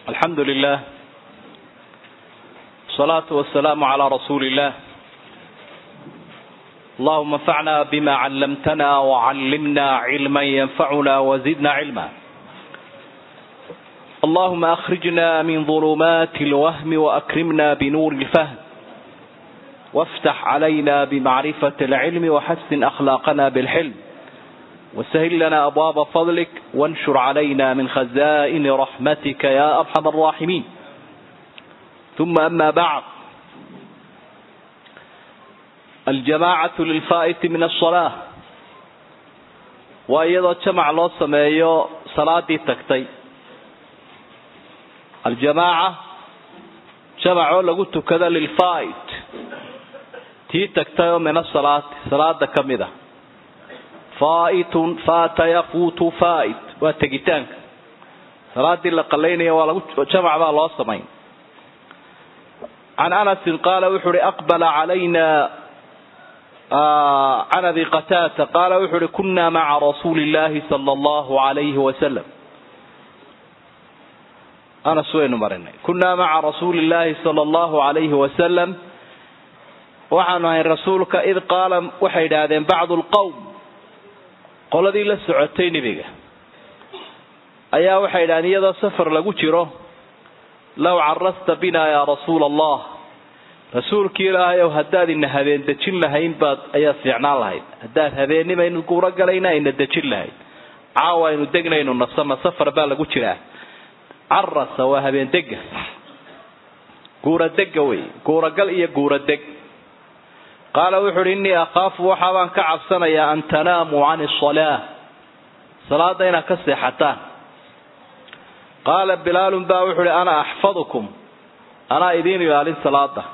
الحمد لله الصلاة والسلام على رسول الله اللهم انفعنا بما علمتنا وعلمنا علما ينفعنا وزدنا علما اللهم أخرجنا من ظلمات الوهم وأكرمنا بنور الفهم وافتح علينا بمعرفة العلم وحسن أخلاقنا بالحلم وسهل لنا أبواب فضلك وانشر علينا من خزائن رحمتك يا أرحم الراحمين ثم أما بعد الجماعة للفائت من الصلاة وأيضا جمع الله سمايو صلاة تكتي الجماعة جمعوا لقلت كذا للفائت تي تكتي من الصلاة صلاة كمدة faa'itun faata yafuutu faa'it waa tegitaanka salaadii la qalaynaya waa lagu jamac baa loo samayn can anasin qaala wuxu uhi aqbala calayna can abi qataata qaala wuxu uhi kuna maca rasuuli illaahi sala allahu alayhi wasalam anas waynu marinay kunaa maca rasuuli illaahi sala allahu alayhi wasalam waxaanu ahay rasuulka id qaala waxay idhaahdeen bacdu lqowm qoladii la socotay nebiga ayaa waxay idhahdeen iyadoo safar lagu jiro low carasta binaa yaa rasuula allah rasuulkii ilaahay ow haddaad ina habeen dejin lahayn baad ayaad fiicnaan lahayd haddaad habeennimaynu guuro galayna ayna dejin lahayd caawa aynu degnaynu nasama safar baa lagu jiraa carasa waa habeen dega guuradega wey guuragal iyo guuradeg qaala wuxu uhi innii akhaafu waxaabaan ka cabsanayaa an tanaamuu cani asalaa salaada inaad ka seexataan qaala bilaalun baa wuxu uhi ana axfadukum anaa idiin ilaalin salaada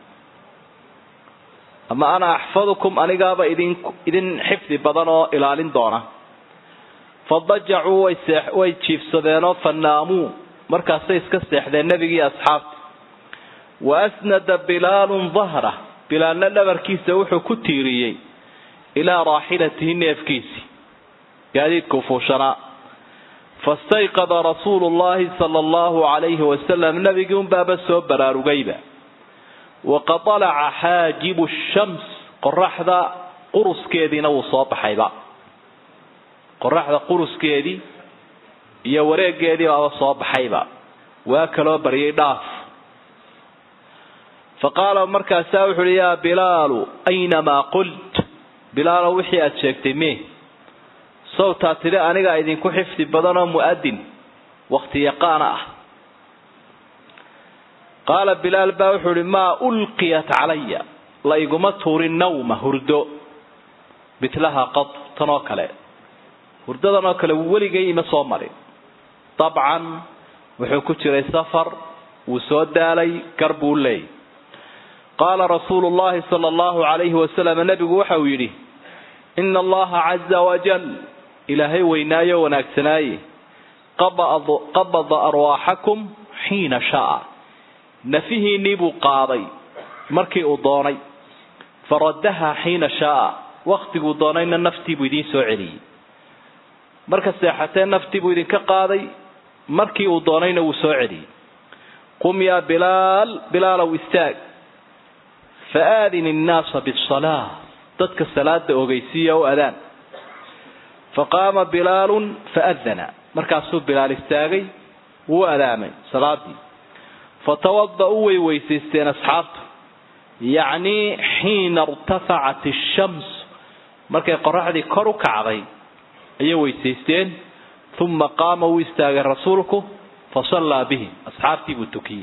ama ana axfadukum anigaaba idin idin xifdi badan oo ilaalin doona fadajacuu way see way jiifsadeenoo fanaamuu markaasay iska seexdeen nebigii asxaabta wa asnada bilaalun dahra bilaalna dhabarkiisa wuxuu ku tiiriyey ilaa raaxilatihi neefkiisii gaadiidkuu fuushanaa fastayqada rasuulu llahi sala allahu calayhi wasalam nebigii unbaaba soo baraarugayba waqad alaca xaajibu shams qoraxda quruskeediina wuu soo baxayba qoraxda quruskeedii iyo wareegeedii baaba soo baxayba waa kaloo baryay dhaaf faqaala markaasaa wuxu uhi yaa bilaalu aynamaa qult bilaalow wixii aada sheegtay me sawtaa tidhi anigaa idinku xifdi badanoo mu'adin wakti yaqaana ah qaala bilaal baa wuxuu uhi maa ulqiyat calaya la iguma tuurin nawma hurdo mitlaha qad tan oo kale hurdadan oo kale weligay ima soo marin dabcan wuxuu ku jiray safar wuu soo daalay gar buu leeyay qaala rasuulu llahi sala allahu calayhi wasalam nebigu waxa uu yidhi ina allaha caza wajal ilaahay weynaayo wanaagsanaaye qabada arwaaxakum xiina sha'a nafihiinnii buu qaaday markii uu doonay faraddaha xiina sha'a wakhtiguu doonayna naftii buu idiin soo celiyey marka seexatee naftii buu idinka qaaday markii uu doonayna wuu soo celiyey qum yaa bilaal bilaalow istaag faaadin innaasa bisalaa dadka salaada ogeysiiya o adaan faqaama bilaalun faadana markaasuu bilaal istaagay wuu adaamay salaadii fatawada-u way weysaysteen asxaabtu yacnii xiina irtafacat ishams markay qoraxdii kor u kacday ayay weysaysteen uma qaama wuu istaagay rasuulku fasallaa bihim asxaabtii buu tukiyey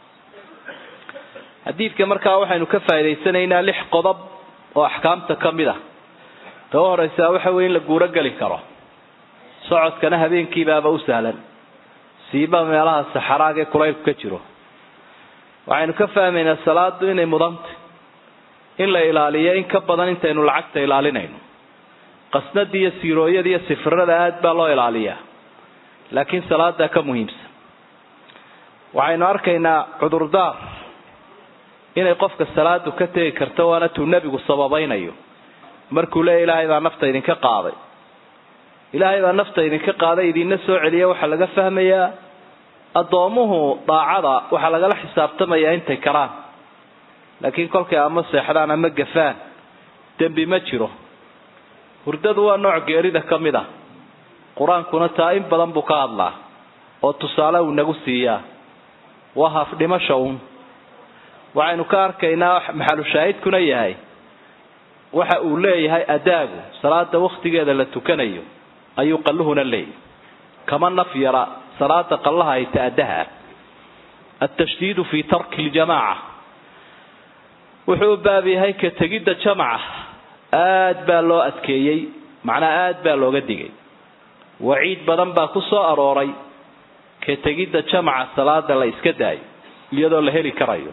xadiidka markaa waxaynu ka faa'idaysanaynaa lix qodob oo axkaamta ka mid ah ta u horeysaa waxa weye in la guuro geli karo socodkana habeenkiibaaba u sahlan siiba meelaha saxaraaga ee kulaylku ka jiro waxaynu ka fahmaynaa salaadu inay mudantay in la ilaaliyo in ka badan intaynu lacagta ilaalinayno qasnadii iyo siirooyada iyo sifirada aad baa loo ilaaliyaa laakiin salaadaa ka muhiimsan waxaynu arkaynaa cudurdaar inay qofka salaadu ka tegi karto waana tuu nebigu sababaynayo markuu leeya ilaahay baa nafta idinka qaaday ilaahay baa nafta idinka qaaday idinna soo celiya waxaa laga fahmayaa addoomuhu daacada waxaa lagala xisaabtamayaa intay karaan laakiin kolkay ama seexdaan ama gafaan dembi ma jiro hurdadu waa nooc geerida ka mid ah qur-aankuna taa in badan buu ka hadlaa oo tusaale uu nagu siiyaa waa hafdhimasha uun waxaynu ka arkaynaa maxalu shaahidkuna yahay waxa uu leeyahay adaagu salaada waktigeeda la tukanayo ayuu qalluhuna leeyahy kama naf yara salaada qallaha ay ta-adaha altashdiidu fi tarki ljamaaca wuxuu u baab yahay ka tegidda jamaca aad baa loo adkeeyey macnaa aad baa looga digay waciid badan baa ku soo arooray ka tegidda jamaca salaada la iska daayo iyadoo la heli karayo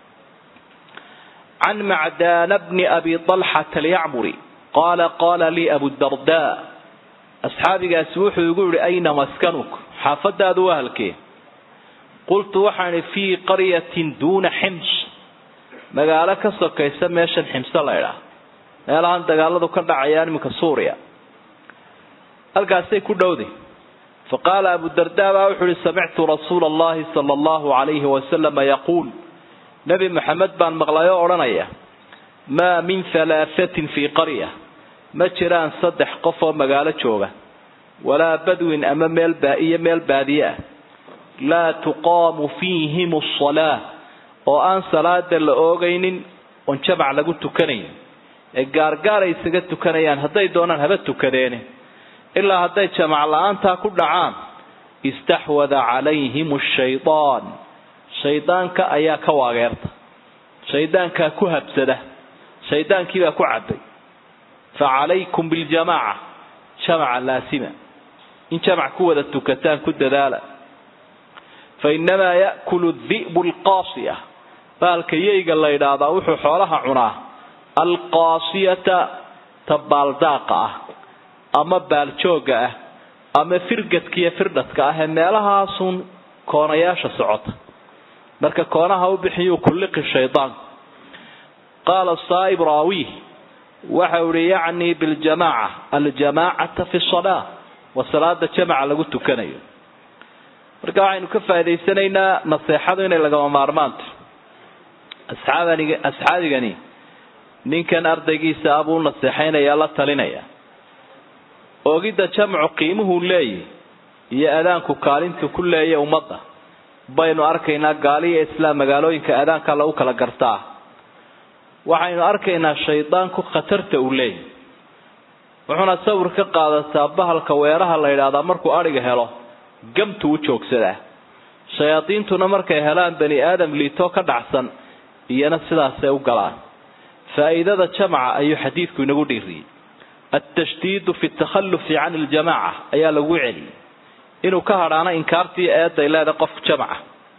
can macdaana bni abi alxata alyacmuri qaala qaala lii abudarda asxaabigaasi wuxuu igu yihi ayna maskanuk xaafadaadu waa halkee qultu waxaan ihi fii qaryatin duuna xims magaalo ka sokaysa meeshan ximse la ydhaah meelahan dagaaladu ka dhacayaan iminka suuriya halkaasay ku dhowday fa qaala abudarda baa wuxuu ihi samictu rasuula allahi sala allahu alayhi wasalama yaquul nebi maxamed baan maqlay oo odhanaya maa min halaahatin fii qarya ma jiraan saddex qof oo magaalo jooga walaa badwin ama meel iyo meel baadiye ah laa tuqaamu fiihim asalaa oo aan salaada la oogaynin oon jamac lagu tukanayn ee gaargaar ay isaga tukanayaan hadday doonaan haba tukadeene ilaa hadday jamac la-aantaa ku dhacaan istaxwada calayhim shaydaan shaydaanka ayaa ka waageerta shaydaankaa ku habsada shaydaankiibaa ku cabay fa calaykum biljamaaca jamaca laasima in jamac ku wada tukataan ku dadaala fa inamaa ya'kulu di'bu alqaasiya baalka yeyga la ydhaahdaa wuxuu xoolaha cunaa alqaasiyata ta baaldaaqa ah ama baaljooga ah ama firgadkiiyo firdhadka ah ee meelahaasun koonayaasha socota marka koonaha u bixiyuu kulliqi shaydaanku qaala saa'ib raawih waxau ihi yacnii biljamaaca aljamaacata fi salaa waa salaada jamaca lagu tukanayo marka waxaynu ka faa'idaysanaynaa naseexadu inay lagama maarmaanto asxaabaniga asxaabigani ninkan ardaygiisa abuu naseexaynaya la talinaya oogidda jamcu qiimuhuu leeyahy iyo adaanku kaalintu ku leeya ummadda baynu arkaynaa gaaliya islaam magaalooyinka adaanka lagu kala gartaa waxaynu arkaynaa shaydaanku khatarta uu leeyahy wuxuuna sawir ka qaadataa bahalka weeraha la yidhaahdaa markuu adhiga helo gamtu u joogsadaa shayaadiintuna markay helaan bani aadam liitoo ka dhacsan iyana sidaasay u galaan faa'iidada jamaca ayuu xadiidku inagu dhiiriyey altashdiidu fi takhallufi can iljamaca ayaa lagu celiyey inuu ka hadhaano inkaartii eeday leedahay qofka jamaca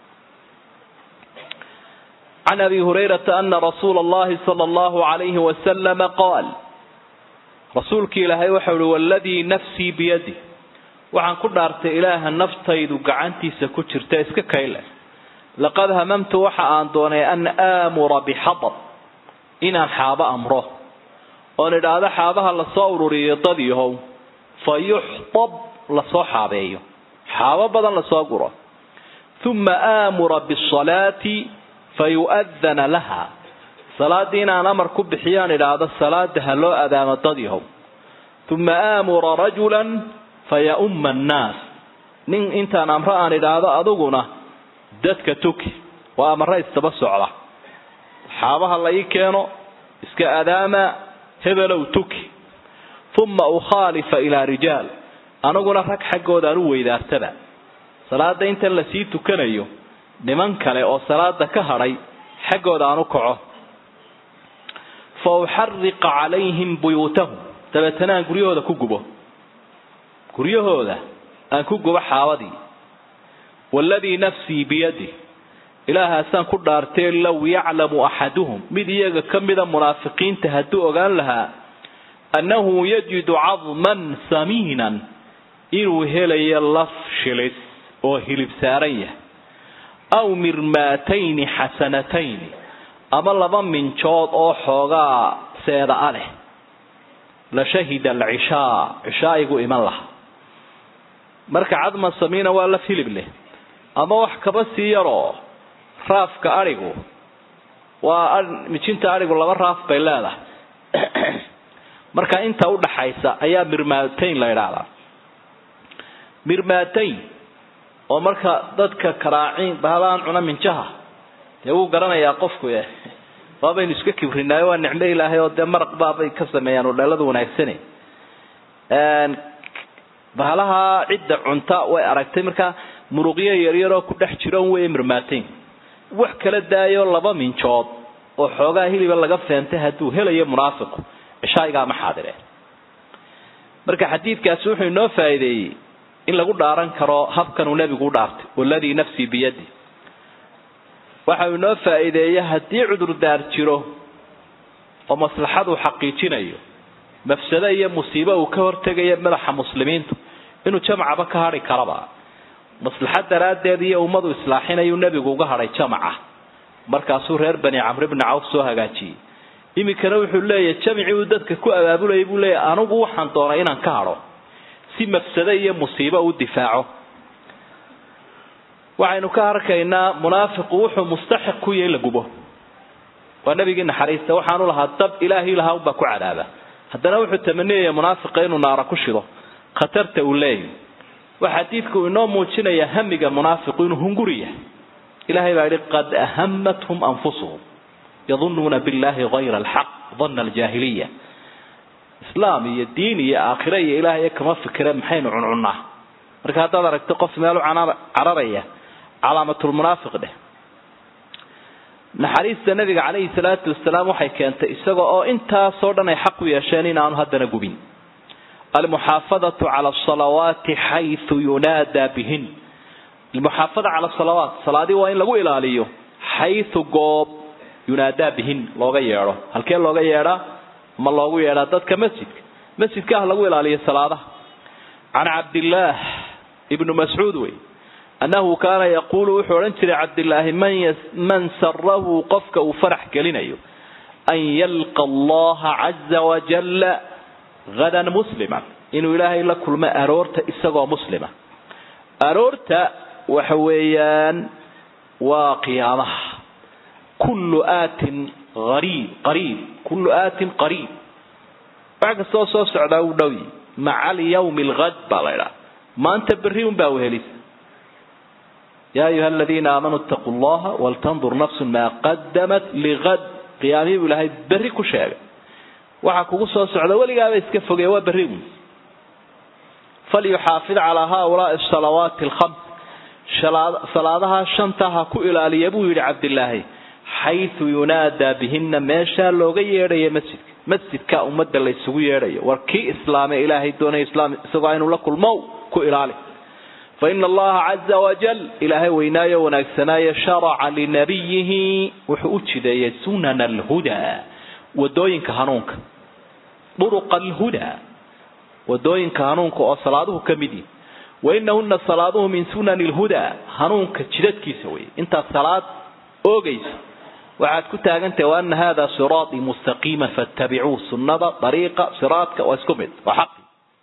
can abi hurayrata ana rasuula allahi sala allahu alayhi wasalama qaal rasuulkii ilaahay waxau ihi waladii nafsii biyadi waxaan ku dhaartay ilaaha naftaydu gacantiisa ku jirta iska kayle laqad hamamtu waxa aan doonay an aamura bixadab inaan xaabo amro oon idhaahdo xaabaha lasoo ururiyo dad yahow fa yuxtab lasoo xaabeeyo xaabo badan lasoo guro uma aamura bisalaati fa yu'adana laha salaaddii inaan amar ku bixiyaan idhaahdo salaada ha loo adaamo dad yahow uma aamura rajulan faya'umma annaas nin intaan amro aan idhaahdo adiguna dadka tuki waa amare istaba socda xaabaha la ii keeno iska adaama hebelow tuki uma ukhaalifa ilaa rijaal aniguna rag xaggoodaan u weydaartaba salaada intan lasii tukanayo niman kale oo salaada ka hadhay xaggooda aan u kaco fa uxariqa calayhim buyuutahum dabeetana aan guryahooda ku gubo guryahooda aan ku gubo xaabadii waladii nafsii biyadi ilaahaasaan ku dhaartee low yaclamu axaduhum mid iyaga ka mida munaafiqiinta hadduu ogaan lahaa annahu yajidu cadman samiinan inuu helayo laf shilis oo hilib saaran yahay aw mirmaatayni xasanatayni ama laba minjood oo xoogaa seeda a leh la shahida alcishaa cishaa'igu iman laha marka cadman samiina waa laf hilib leh ama wax kaba sii yaroo raafka adhigu waa mijinta adhigu laba raaf bay leedahay marka inta udhaxaysa ayaa mirmaatayn la idhaahdaa mirmaatayn oo marka dadka karaaciin bahalaan cuna minjaha dee wuu garanayaa qofku e waabaynu iska kibrinaayo waa nicmo ilaahay oo dee maraq baabay ka sameeyaan udheelada wanaagsane bahalaha cidda cunta way aragtay markaa muruqyo yaryaroo ku dhex jiroon wey mirmaatayn wax kala daayo laba minjood oo xoogaa hiliba laga feentay hadduu helayo munaafiqu cishaayigaa ma xaadireen marka xadiidkaasi wuxuu inoo faa'iideeyey in lagu dhaaran karo habkanuu nebigu u dhaartay waladii nafsii biyadi waxa uu inoo faa'iideeye haddii cudurdaar jiro oo maslaxaduu xaqiijinayo mafsado iyo musiibo uu ka hortegayo madaxa muslimiintu inuu jamcaba ka hadhi karaba maslaxad daraaddeed iyo ummadu islaaxinayuu nebigu uga hadhay jamaca markaasuu reer bani camr bni cawf soo hagaajiyey iminkana wuxuu leeyahay jamcii uu dadka ku abaabulayay buu leeyahy anigu waxaan doonay inaan ka hadho si mafsado iyo musiibo u difaaco waxaynu ka arkaynaa munaafiqu wuxuu mustaxiq ku yahay la gubo waa nabigii naxariista waxaanu lahaa dab ilaahi lahaa unbaa ku cadaaba haddana wuxuu tamaniyaya munaafiqa inuu naara ku shido khatarta uu leeyahy waxa xadiidku inoo muujinaya hamiga munaafiqu inuu hunguri yahay ilahay baa yihi qad ahamathum anfusuhum yadunuuna billahi hayra alxaq dana aljaahiliya islaam iyo diin iyo aakhire iyo ilaahay kama fikire maxaynu cuncunnaa marka haddaad aragto qof meel u cararaya calaamatulmunaafiq dheh naxariista nabiga calayhi salaatu wasalaam waxay keentay isaga oo intaasoo dhan ay xaq u yeesheen in aanu haddana gubin almuxaafadatu cala asalawaati xaysu yunaadaa bihin almuxaafada cala asalawaat salaadii waa in lagu ilaaliyo xaysu goob yunaadaa bihin looga yeedho halkee looga yeedhaa ma loogu yeedhaa dadka masjidka masjidka ah lagu ilaaliyo salaadaha can cabdillaah ibnu mascuud wey annahu kaana yaquulu wuxuu odhan jiray cabdilaahi man sarahu qofka uu farax gelinayo an yalqa allaha caza wajalla hadan muslima inuu ilaahay la kulmo aroorta isagoo muslima aroorta waxa weeyaan waa qiyaamaha kullu aatin ariib qariib kullu aatin qariib wax kastoo soo socdaa uu dhow yi maca alyawmi alghad baa la idhaha maanta berri un baa wehelisa ya ayuha aladiina aamanuu itaquu llaha waltandur nafsun maa qadamat ligad qiyaamihii buu ilaahay berri ku sheegay waxa kugu soo socda weligaaba iska fogey waa berri un falyuxaafid calaa haaulaai salawaati alkhams salaadaha shanta ha ku ilaaliya buu yidhi cabdilaahi xaysu yunaadaa bihina meeshaa looga yeedhayo masjidka masjidka ummadda la isugu yeedhayo war kii islaame ilaahay doonay islaam isagoo inuu la kulmo ku ilaali faina allaha caza wajal ilaahay weynaayo wanaagsanaaye sharaca linabiyihi wuxuu u jideeyay sunana alhudaa wadooyinka hanuunka duruqa alhudaa wadooyinka hanuunka oo salaaduhu ka mid yihi wainahuna salaaduhu min sunani lhudaa hanuunka jidadkiisa wey intaad salaad oogaysa waxaad ku taagantahay waana hada siraatii mustaqiima fatabicuu sunnada dariiqa siraadka waa isku mid waa xaqi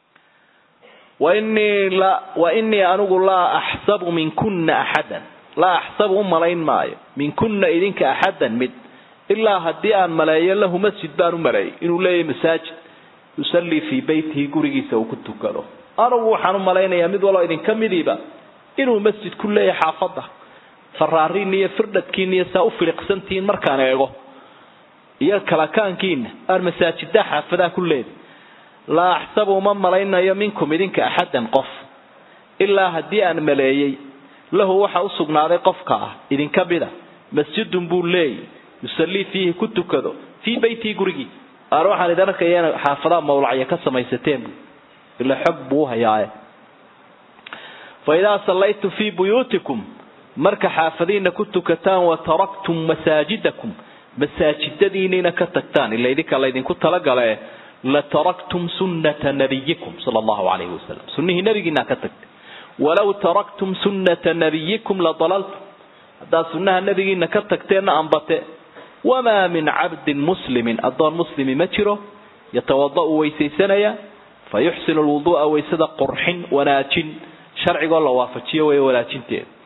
wainii anigu laa axsabu minkuna axadan laa axsabu u malayn maayo minkuna idinka axadan mid ilaa haddii aan maleeyo lahu masjid baan u maleeyay inuu leeyahay masaajid yusallii fii beytihi gurigiisa uu ku tukado anugu waxaan u malaynayaa mid waloo idinka midiiba inuu masjid ku leeyahay xaafadda faraariin iyo firdhadkiina iyo saa u filiqsantihiin markaan eego iyo kalakaankiina aan masaajida xaafadaha ku leeday laa axsabu uma malaynayo minkum idinka axadan qof ilaa haddii aan maleeyey lahu waxa u sugnaaday qofka ah idinka mida masjidun buu leeyay yusallii fiihi ku tukado fii beytihi gurigii aan waxaan idin arkaya ina xaafadaha mawlacya ka samaysateen ila xog buu hayaaye fa idaa sallaytum fii buyuutikum marka xaafadiina ku tukataan wa taraktum masaajidakum masaajidadiinina ka tagtaan ila idinka laydinku talagale lataraktum sunnata nabiyikum sala allahu calayhi wasalam sunnihii nabigiinaa ka tagtay walaw taraktum sunnata nabiyikum ladalaltum haddaad sunnaha nabigiina ka tagteenna ambate wamaa min cabdin muslimin addoon muslimi ma jiro yatawada'u weysaysanaya fa yuxsinu lwuduu'a waysada qurxin wanaajin sharcigoo la waafajiyo weeye wanaajinteeda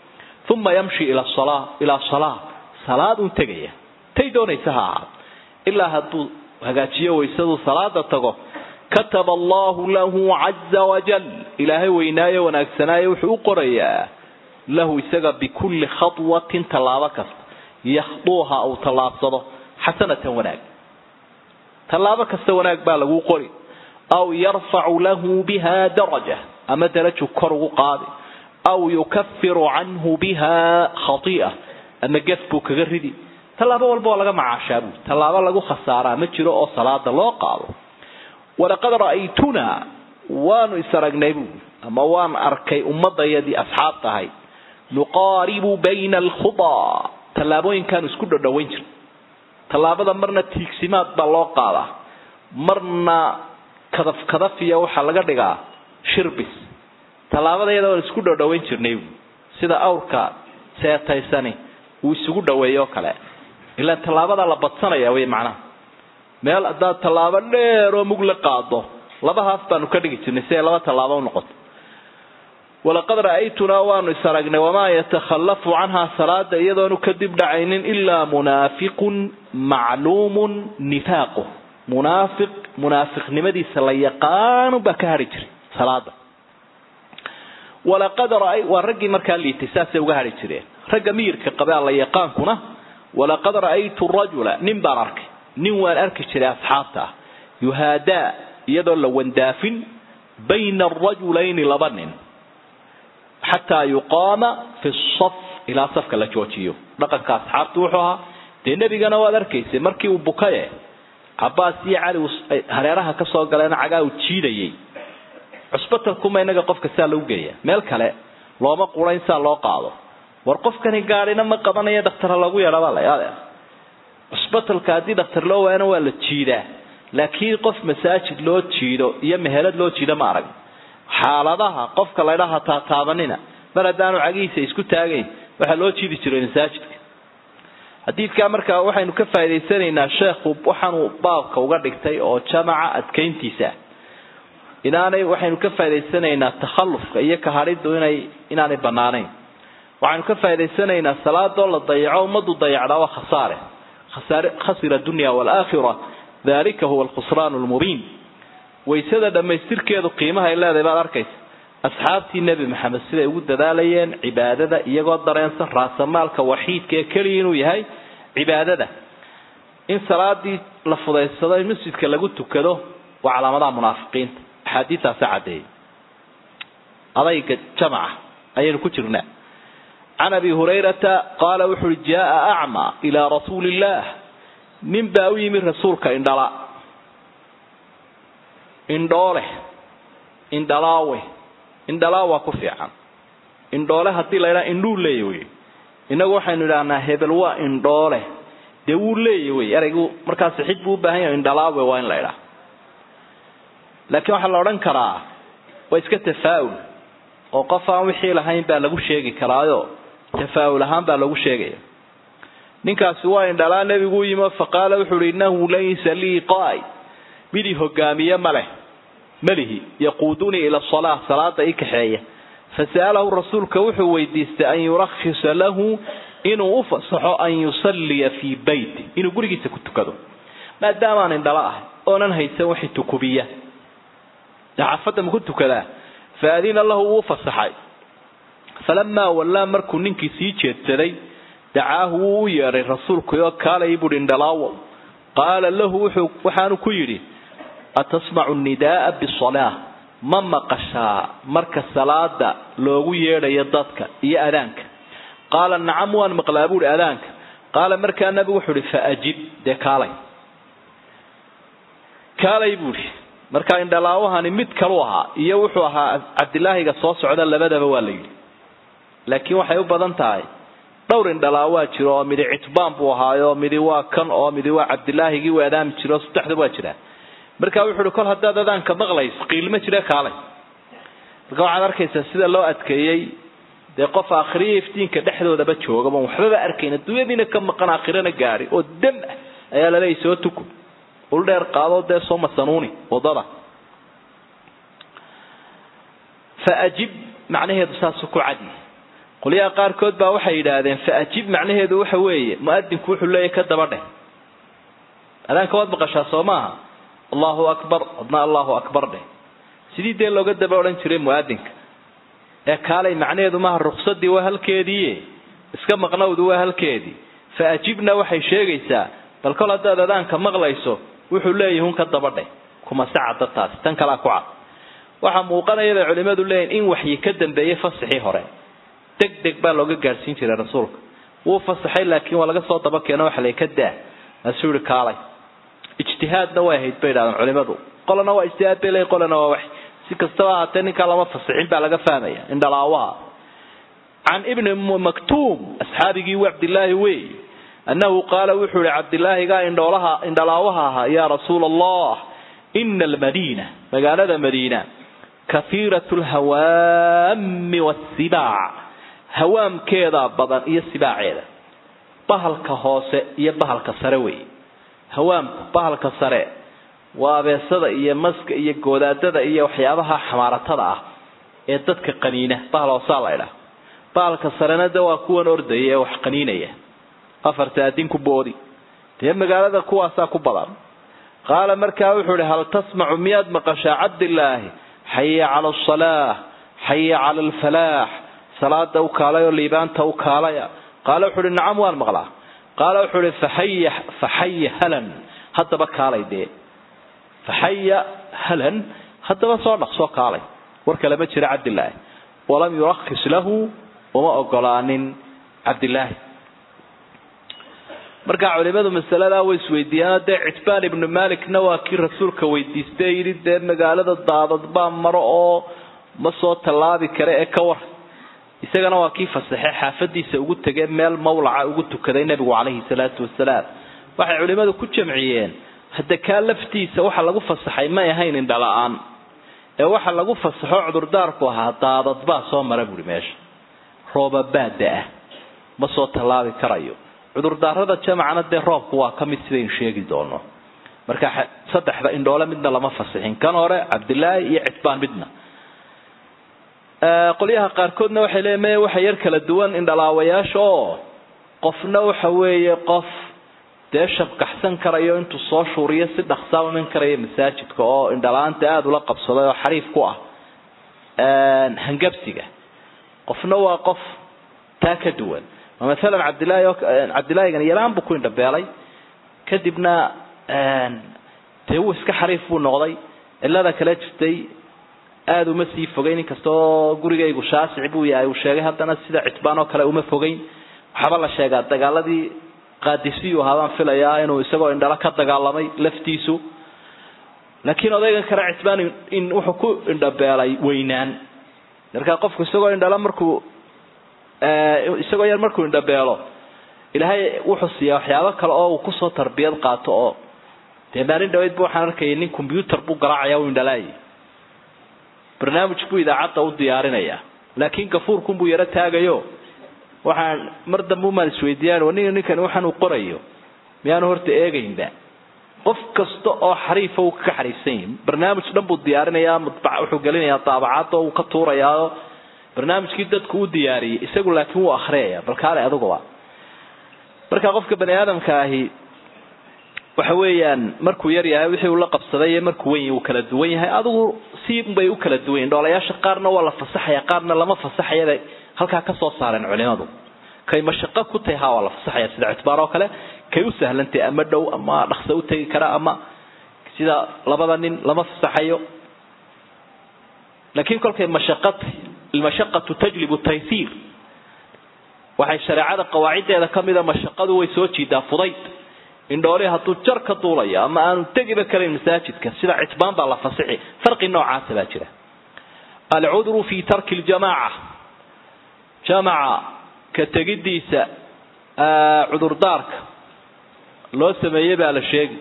uma yamshi ila sala ilaa salaa salaadun tegaya tay doonaysa ha ahaad ilaa hadduu hagaajiyo waysaduu salaada tago kataba allahu lahu caza wajal ilaahay weynaayo wanaagsanaayo wuxuu u qorayaa lahu isaga bikulli khatwatin tallaabo kasta yakhduuha uu tallaabsado xasanatan wanaag tallaabo kasta wanaag baa laguu qori aw yarfacu lahu biha daraja ama daraju kor ugu qaadi aw yukafiru canhu biha khati'a ama gef buu kaga ridi tallaabo walba waa laga macaashaa buui tallaabo lagu khasaaraa ma jiro oo salaada loo qaado walaqad ra'aytunaa waanu is aragnay buui ama waan arkay ummadayadii asxaab tahay nuqaaribu bayna alkhudaa tallaabooyinkaanu isku dhodhowayn jir tallaabada marna tiigsimaad baa loo qaadaa marna kadaf kadafiya waxaa laga dhigaa shirbis tallaabada iyada waan isku dhodhowayn jirnay buui sida awrka seetaysani uu isugu dhaweeyo o kale ilaan tallaabadaa la badsanaya wey macnaha meel haddaad tallaabo dheer oo mug la qaado laba haaf baanu ka dhigi jirnay si ay laba tallaabo unoqoto walaqad ra'aytunaa waanu is aragnay wamaa yatakhallafu canhaa salaada iyadoonu kadib dhacaynin ilaa munaafiqun macluumun nifaaquh munaafiq munaafiqnimadiisa la yaqaanu baa ka hadhi jiray salaada walaqad ra waa raggii markaa liitay saasay uga hadhi jireen ragga miyirka qabaa la yaqaankuna walaqad ra'aytu rajula nin baan arkay nin waan arki jiray asxaabta ah yuhaadaa iyadoo la wandaafin bayna arajulayni laba nin xataa yuqaama fi saf ilaa safka la joojiyo dhaqanka asxaabtu wuxuu ahaa dee nebigana waad arkaysay markii uu bukaye cabaas iyo cali hareeraha ka soo galeena cagaa uu jiidayay cusbatalkuma inaga qofka saa lagu geeya meel kale looma qurayn saa loo qaado war qofkani gaadhina ma qabanayo dhaktara lagu yeedhabaa la cusbatalka haddii dhaktar loo waayana waa la jiidaa laakiin qof masaajid loo jiido iyo mehelad loo jiido ma arag xaaladaha qofka laydhaha taataabanina mar haddaanu cagihiisa isku taagayn waxaa loo jiidi jiray masaajidka xadiidkaa markaa waxaynu ka faa'idaysanaynaa sheekhu waxaanuu baabka uga dhigtay oo jamaca adkayntiisa inaanay waxaynu ka faa'idaysanaynaa takhallufka iyo kahadhidu inay inaanay banaanayn waxaynu ka faa'idaysanaynaa salaadoo la dayaco ummadu dayacdaa waa khasaare khasaare khasira dunya waalaakhira dalika huwa alkhusraan lmubiin waysada dhammaystirkeedu qiimaha ay leedahay baad arkaysa asxaabtii nebi maxamed siday ugu dadaalayeen cibaadada iyagoo dareensan raasamaalka waxiidka ee keliya inuu yahay cibaadada in salaadii la fudaysado in masjidka lagu tukado waa calaamadaha munaafiqiinta axaadiistaasa caddeeyay adayga jamaca ayaynu ku jirnaa can abi hurayrata qaala wuxu uhi jaaa acmaa ilaa rasuuli illaah nin baa u yimi rasuulka indhala indhoole indhalaawe indhalaawa ku fiican indhoole haddii la ydhaha indhuu leeya wey innagu waxaynu idhahnaa hebel waa indhoole dee wuu leeya wey eraygu markaasi xid buu u baahan yahay indhalaawe waa in la ydhaha laakiin waxaa la odhan karaa waa iska tafaa'ul oo qof aan wixii lahayn baa lagu sheegi karaayo tafaa'ul ahaan baa lagu sheegaya ninkaasi waa indhalaa nebigu u yimi faqaala wuxu uhi innahu laysa lii qaa'id midii hogaamiye ma leh malihi yaquudunii ila salaa salaada ii kaxeeya fasa'alahu rasuulka wuxuu weydiistay an yurakhisa lahu inuu u fasaxo an yusalliya fii beyti inuu gurigiisa ku tukado maadaamaan indhala ah oonan haysan wixii tukubiya xaafadda maku tukadaa faadina lahu wuu fasaxay falamaa wallaa markuu ninkii sii jeedsaday dacaahu wuu u yeedhay rasuulkuoo kaalay buuhi indhalaawo qaala lahu wuxuu waxaanu ku yidhi atasmacu nidaaa bisalaa ma maqashaa marka salaada loogu yeedhayo dadka iyo adaanka qaala nacam waan maqlaa buuhi adaanka qaala markaa nabigu wuxuu ihi faajib dee kaalay kaalay buuhi markaa indhalaawahani mid kalu ahaa iyo wuxuu ahaa cabdilaahiga soo socda labadaba waa la yidhi laakiin waxay u badan tahay dhowr indhalaawaa jiro oo midi citbaan buu ahaayo midi waa kan oo midi waa cabdilaahigii u adaami jiro saddexda waa jiraa marka wuxu uhi kol haddaad adaanka maqlays qiilma jire kaalay marka waxaad arkaysaa sida loo adkeeyey dee qof aakhiriya iftiinka dhexdoodaba joogaba waxbaba arkayn adduunyadiina ka maqan aakhirana gaari oo dam ah ayaa laleeyay soo tuku ul dheer qaado dee soo masanuuni wadada fa ajib macnaheedu saasu ku cadi qolyaha qaarkood baa waxay yidhaahdeen fa ajib macnaheedu waxa weeye mu'adinku wuxuu leeyahy ka daba dheh adaanka waad maqashaa soo maaha allahu akbar adna allahu akbar dheh sidii dee looga daba odhan jiray mu'adinka ee kaalay macnaheedu maaha ruksadii waa halkeediiye iska maqnowdu waa halkeedii fa ajibna waxay sheegaysaa bal kol haddaad adaanka maqlayso wuxuu leeyahi un ka daba dheh kuma sacada taasi tan kalaa ku cad waxaa muuqanaya bay culimmadu leeyihin in waxyi ka dambeeyey fasaxii hore deg deg baa looga gaadhsiin jiray rasuulka wuu fasaxay laakiin waa laga soo daba keeno waxa lay ka daa maasuu yihi kaalay ijtihaadna way ahayd bay idhahdeen culimadu qolana waa ijtihaad bay leeyihin qolana waa wax si kastaba ahaatee ninkaa lama fasixin baa laga fahmaya indhalaawaha can ibni maktuum asxaabigii cabdilaahi wey annahu qaala wuxuu yihi cabdilaahigaa indhoolaha indhalaawaha ahaa yaa rasuula allah ina almadiina magaalada madiina kahiirat lhawaami wasibaac hawaamkeeda badan iyo sibaaceeda bahalka hoose iyo bahalka sare wey hawaamku bahalka sare waa abeesada iyo maska iyo goodaadada iyo waxyaabaha xamaaratada ah ee dadka qaniina bahal hoosaa la ydhaha bahalka sarena de waa kuwan ordaya ee wax qaniinaya afarta adinku boodi dee magaalada kuwaasaa ku badan qaala markaa wuxuu ihi hal tasmacu miyaad maqashaa cabdilaahi xaya cala asalaa xaya cala alfalaax salaada u kaalay oo liibaanta u kaalaya qaala wuxuu ihi nacam waan maqlaa qaala wuxuu ihi faxaya faxaya halan haddaba kaalay dee faxaya halan haddaba soo dhaq soo kaalay war kale ma jira cabdilaahi walam yurakis lahu uma ogolaanin cabdilaahi markaa culimadu masaladaa way isweydiiyaan dee citbaan ibnu malikna waa kii rasuulka weydiistay yidhi dee magaalada daadad baa maro oo ma soo tallaabi kare ee ka war isagana waa kii fasaxe xaafadiisa ugu tegee meel mawlaca ugu tukaday nebigu calayhi salaatu wasalaam waxay culimadu ku jamciyeen hadda kaa laftiisa waxa lagu fasaxay may ahayn indhala-aan ee waxa lagu fasaxo cudurdaarku ahaa daadad baa soo mara buui meesha roobabaada ah ma soo tallaabi karayo cudurdaarada jamacana dee roobku waa ka mid sidaynu sheegi doono marka saddexda indhoole midna lama fasixin kan hore cabdilaahi iyo citbaan midna qolyaha qaarkoodna waxay leeyiin maya waxa yar kala duwan indhalaawayaasha oo qofna waxa weeye qof dee shabkaxsan karayo intuu soo shuuriyo si dhaqsaa iman karaya masaajidka oo indhala-aanta aada ula qabsaday oo xariif ku ah hangabsiga qofna waa qof taa ka duwan maalan cabdilahi cabdilaahigan yaraan buu ku indhabeelay kadibna dee wuu iska xariif buu noqday cilada kale jirtay aada uma sii fogeyn inkastoo gurigaygu shaasic buu yahay uu sheegay haddana sida citbaan oo kale uma fogeyn waxaaba la sheegaa dagaaladii qaadisiyu ahaabaan filayaa inuu isagoo indhalo ka dagaalamay laftiisu laakiin odaygan kale citbaan in wuxuu ku indhabeelay weynaan markaa qofku isagoo indhalo markuu isagoo yar markuu indhabeelo ilaahay wuxuu siiyaa waxyaabo kale oo uu kusoo tarbiyad qaato oo dee maalin dhaweydba waxaan arkayay nin combyutar buu garaacaya u indhalaayay barnaamij buu idaacadda u diyaarinayaa laakiin gafuurkunbuu yaro taagayo waxaan mar dambe umaan isweydiiyaan nin ninkani waxaan uu qorayo miyaanu horta eegaynba qof kasta oo xariifa uu ka xariifsan yahi barnaamij dhan buu diyaarinayaa mudbac wuxuu gelinayaa daabacadda uu ka tuurayaa barnaamijkii dadku u diyaariyey isagu laakiin wuu akriyaya bal kaale aduguba marka qofka bani aadamka ahi waxa weeyaan markuu yar yahay wixii uu la qabsaday iyo markuu weyn uu kala duwan yahay adigu si bay u kala duwan yihin dhoolayaasha qaarna waa la fasaxaya qaarna lama fasaxayabay halkaa ka soo saareen culimadu kay mashaqo ku tahay ha waa la fasaxaya sida citbaar oo kale kay u sahlantay ama dhow ama dhaqso u tegi kara ama sida labada nin lama fasaxayo laakiin kolkay mashaqatay almashaqatu tajlibu taysiir waxay shareecada qawaaciddeeda ka mida mashaqadu way soo jiidaa fudayd indhooli hadduu jar ka duulayo ama aanu tegiba karayn masaajidka sida citbaan baa la fasixi farqi noocaasa baa jira alcudru fi tarki ljamaaca jamaca ka tegidiisa cudurdaarka loo sameeyey baa la sheegi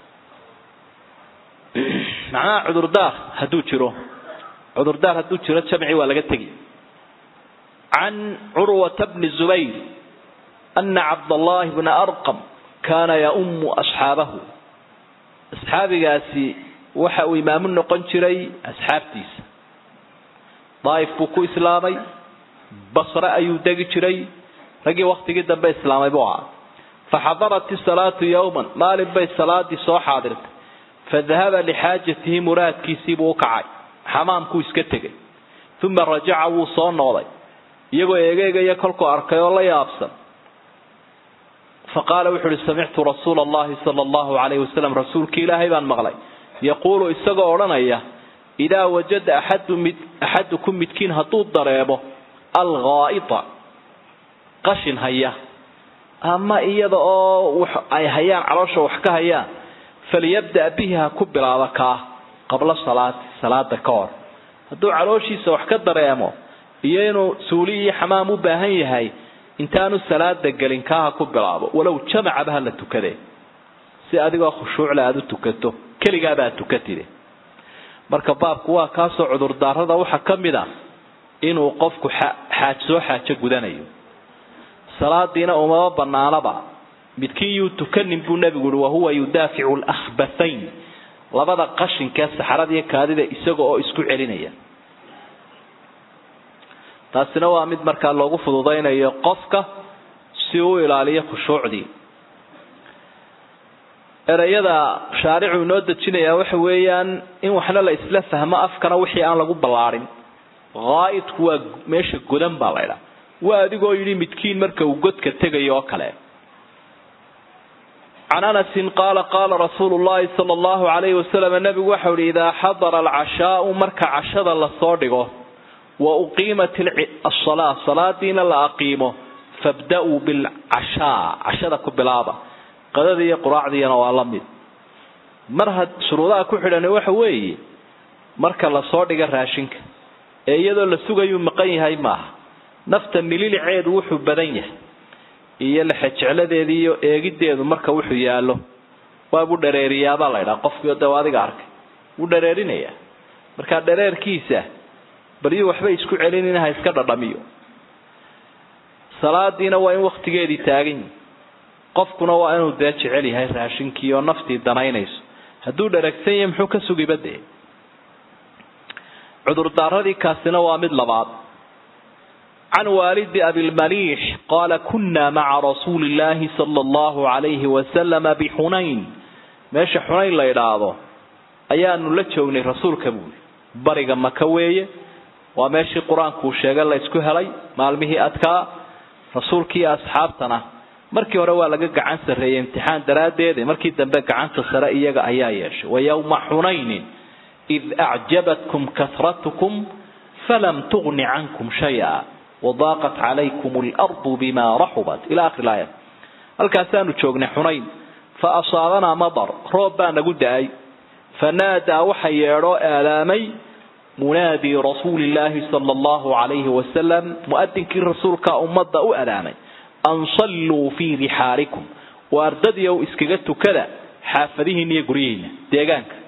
macnaha cudurdaar hadduu jiro cudurdaar hadduu jiro jamci waa laga tegi can curwata bni zubayr ana cabdallahi bna arqam kaana yaumu asxaabahu asxaabigaasi waxa uu imaamu noqon jiray asxaabtiisa daaif buu ku islaamay basre ayuu degi jiray raggii waktigii dambe islaamay buu ahaa faxadarat isalaatu yowman maalin bay salaadii soo xaadirtay fadahaba lixaajatihi muraadkiisiibuu ukacay xamaamkuu iska tegay uma rajaca wuu soo noqday iyagoo eegeegaya kolkuu arkay oo la yaabsan faqaala wuxu uhi samictu rasuula allahi sala allahu alayhi wasalam rasuulkii ilaahay baan maqlay yaquulu isagoo odhanaya idaa wajada axadu mid axadukum midkiin hadduu dareemo alghaa'ita qashin haya ama iyada oo ay hayaan caloosha wax ka hayaan falyabda' bihi ha ku bilaaba kaa qabla salaati salaada ka hor hadduu calooshiisa wax ka dareemo iyo inuu suuli iyo xamaam u baahan yahay intaanu salaada gelin kaa ha ku bilaabo walow jamacaba ha la tukadee si adigoo khushuucle aada u tukato keligaaba aad tukatide marka baabku waa kaasoo cudurdaarada waxaa ka mid a inuu qofku xaaj soo xaajo gudanayo salaadiina umama banaanaba midkiin yuu tukanin buu nebigu uhi wahuwa yudaaficu lakhbathayn labada qashinkee saxarada iyo kaadida isaga oo isku celinaya taasina waa mid markaa loogu fududaynayo qofka si uu ilaaliyo khushuucdii ereyada shaaricu inoo dejinayaa waxa weeyaan in waxna la isla fahmo afkana wixii aan lagu ballaadhin haa'idku waa meesha godan baa laydhaa waa adigoo yidhi midkiin marka uu godka tegayo oo kale can anasin qaala qaala rasuulu llahi sala allahu alayhi wasalam nabigu waxau ihi idaa xadara alcashaau marka cashada lasoo dhigo wa uqiimat asalaa salaadiina la aqiimo fabda-uu bilcashaa cashada ku bilaaba qadada iyo quraacdiina waa la mid mar had shuruudaha ku xidhani waxa weeye marka lasoo dhiga raashinka ee iyadoo la sugayuu maqan yahay maaha nafta mililiceedu wuxuu badan yahay iyo lexejecladeeda iyo eegideedu marka wuxuu yaallo waabuu dhareeriyaabaa la ydhaha qofkii de adiga arkay wuu dhareerinayaa markaa dhareerkiisa balyuu waxba isku celinin ha iska dhadhamiyo salaadiina waa in waktigeedii taagan yihi qofkuna waa inuu dee jecel yahay raashinkii oo naftii danaynayso hadduu dharagsan yahay muxuu ka sugiba dee cudurdaaradii kaasina waa mid labaad can waalidi abilmaliix qaala kunaa maca rasuuli illaahi sala allahu alayhi wasalama bixunayn meesha xunayn la idhaahdo ayaanu la joognay rasuulka buuli bariga maka weeye waa meeshii qur-aankuu sheegay la ysku helay maalmihii adkaa rasuulkii asxaabtana markii hore waa laga gacan sarreeyey imtixaan daraaddeed markii dambe gacanta sare iyaga ayaa yeeshay wa yowma xunaynin id acjabatkum kasratukum falam tugni cankum shaya wadaaqat calaykum alardu bima raxubat ila akhiri laaya halkaasaanu joognay xunayn fa asaabanaa madar roob baa nagu da-ay fanaadaa waxa yeedhoo aalaamay munaadi rasuuli illaahi sala allahu calayhi wasalam muadinkii rasuulka ummadda u adaamay an salluu fii rixaalikum waa ardadiiow iskaga tukada xaafadihiina iyo guryihiina deegaanka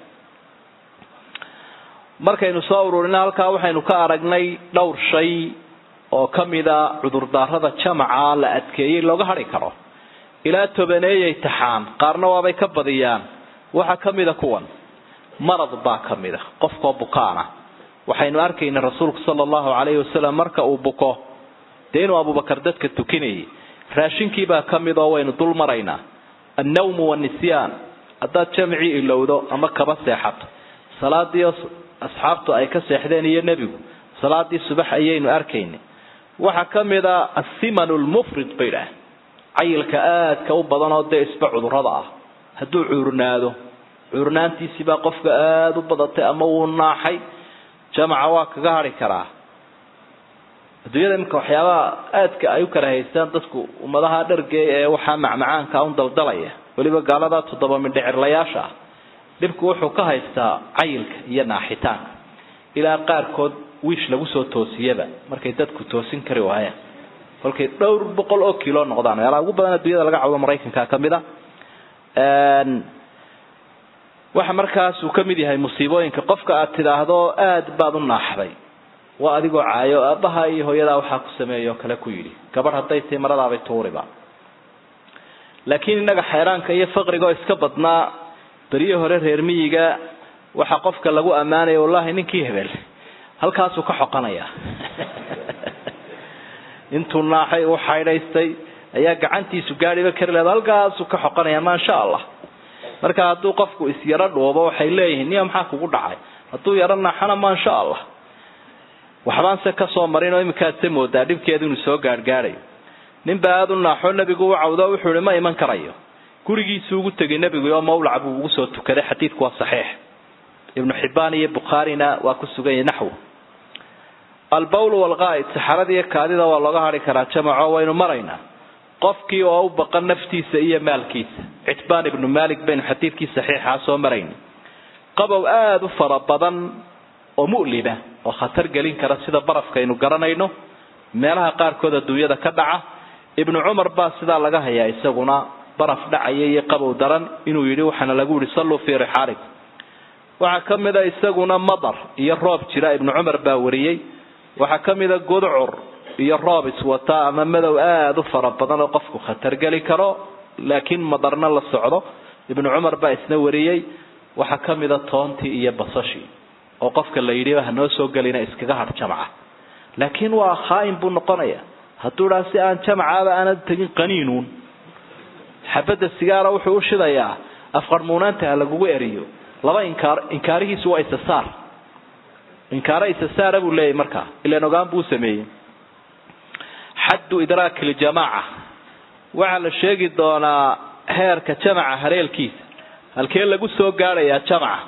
markaynu soo ururina halkaa waxaynu ka aragnay dhowr shay oo ka mida cudurdaarada jamaca la adkeeyey looga hadhi karo ilaa tobaneeyay taxaan qaarna waabay ka badiyaan waxaa ka mida kuwan marad baa ka mida qofkoo bukaana waxaynu arkayna rasuulku sala allahu calayhi wasalam marka uu buko dee inuu abubakar dadka tukinayay raashinkiibaa ka mid oo waynu dul maraynaa annawmu wannisyaan haddaad jamcii ilowdo ama kaba seexato salaadii asxaabtu ay ka seexdeen iyo nebigu salaadii subax ayaynu arkaynay waxaa ka mid a asimanu lmufrid bay dhaah cayilka aadka u badan oo dee isba cudurada ah hadduu cuurnaado cuurnaantiisiibaa qofka aada u badatay ama wuu naaxay jamaca waa kaga hadhi karaa adduunyada iminka waxyaabaha aadka ay u kala haystaan dadku ummadaha dhargey ee waxaa macmacaanka un daldalaya weliba gaalada toddoba midhicirlayaasha ah dhibku wuxuu ka haystaa cayilka iyo naaxitaanka ilaa qaarkood wiish lagu soo toosiyaba markay dadku toosin kari waayaan kolkay dhowr boqol oo kilo noqdaan meelaha ugu badan adduunyada laga cawdo maraykanka ka mid a waxa markaas uu ka mid yahay musiibooyinka qofka aad tidhaahdo aada baad u naaxday waa adigoo caayo aabbaha iyo hooyadaa waxaa ku sameeya oo kale ku yidhi gabadh hadday tahi maradaabay tuuriba laakiin innaga xeeraanka iyo faqriga oo iska badnaa beriye hore reer miyiga waxaa qofka lagu ammaanaya wallahi ninkii hebel halkaasuu ka xoqanaya intuu naaxay u xaydhaystay ayaa gacantiisu gaadhiba kari leeda halkaasuu ka xoqanaya maasha allah marka hadduu qofku isyaro dhuubo waxay leeyihiin niya maxaa kugu dhacay hadduu yaro naaxana maasha allah waxbaan se kasoo marin oo iminkaad se moodaa dhibkeedu inuu soo gaadhgaadhayo ninbaa aada u naaxo nebigu u cawdo wuxuu ihi ma iman karayo gurigiisuu ugu tegay nebigu oo mawlac buu ugu soo tukaday xadiidku waa saxiix ibnu xibbaan iyo bukhaarina waa ku sugan yahay naxwu albawl walqaa'id saxarada iyo kaadida waa looga hadhi karaa jamaco waynu maraynaa qofkii oo u baqan naftiisa iyo maalkiisa citbaan ibnu malik baynu xadiidkii saxiixaa soo marayna qabow aada u fara badan oo mu'lima oo khatar gelin kara sida barafkaynu garanayno meelaha qaarkood adduunyada ka dhaca ibnu cumar baa sidaa laga hayaa isaguna baraf dhacaya iyo qabow daran inuu yidhi waxaana lagu yihi salluu fii rixaalikum waxaa ka mida isaguna madar iyo roob jira ibnu cumar baa wariyey waxaa ka mida gudcur iyo roob iswata ama madow aada u fara badan oo qofku khatar geli karo laakiin madarna la socdo ibnu cumar baa isna wariyey waxaa ka mida toontii iyo basashii oo qofka la yidhi hanoo soo gelina iskaga har jamca laakiin waa khaa'in buu noqonaya hadduu dhaa si aan jamcaaba aanad tegin qaniinuun xabadda sigaara wuxuu u shidayaa afqarmuunaanta ha lagugu eriyo laba inkaar inkaarihiisu waa isasaar inkaaro isasaara buu leeyahy markaa ilaan ogaan buu sameeyey xaddu idraaki ljamaaca waxaa la sheegi doonaa heerka jamaca hareelkiisa halkee lagu soo gaadhayaa jamaca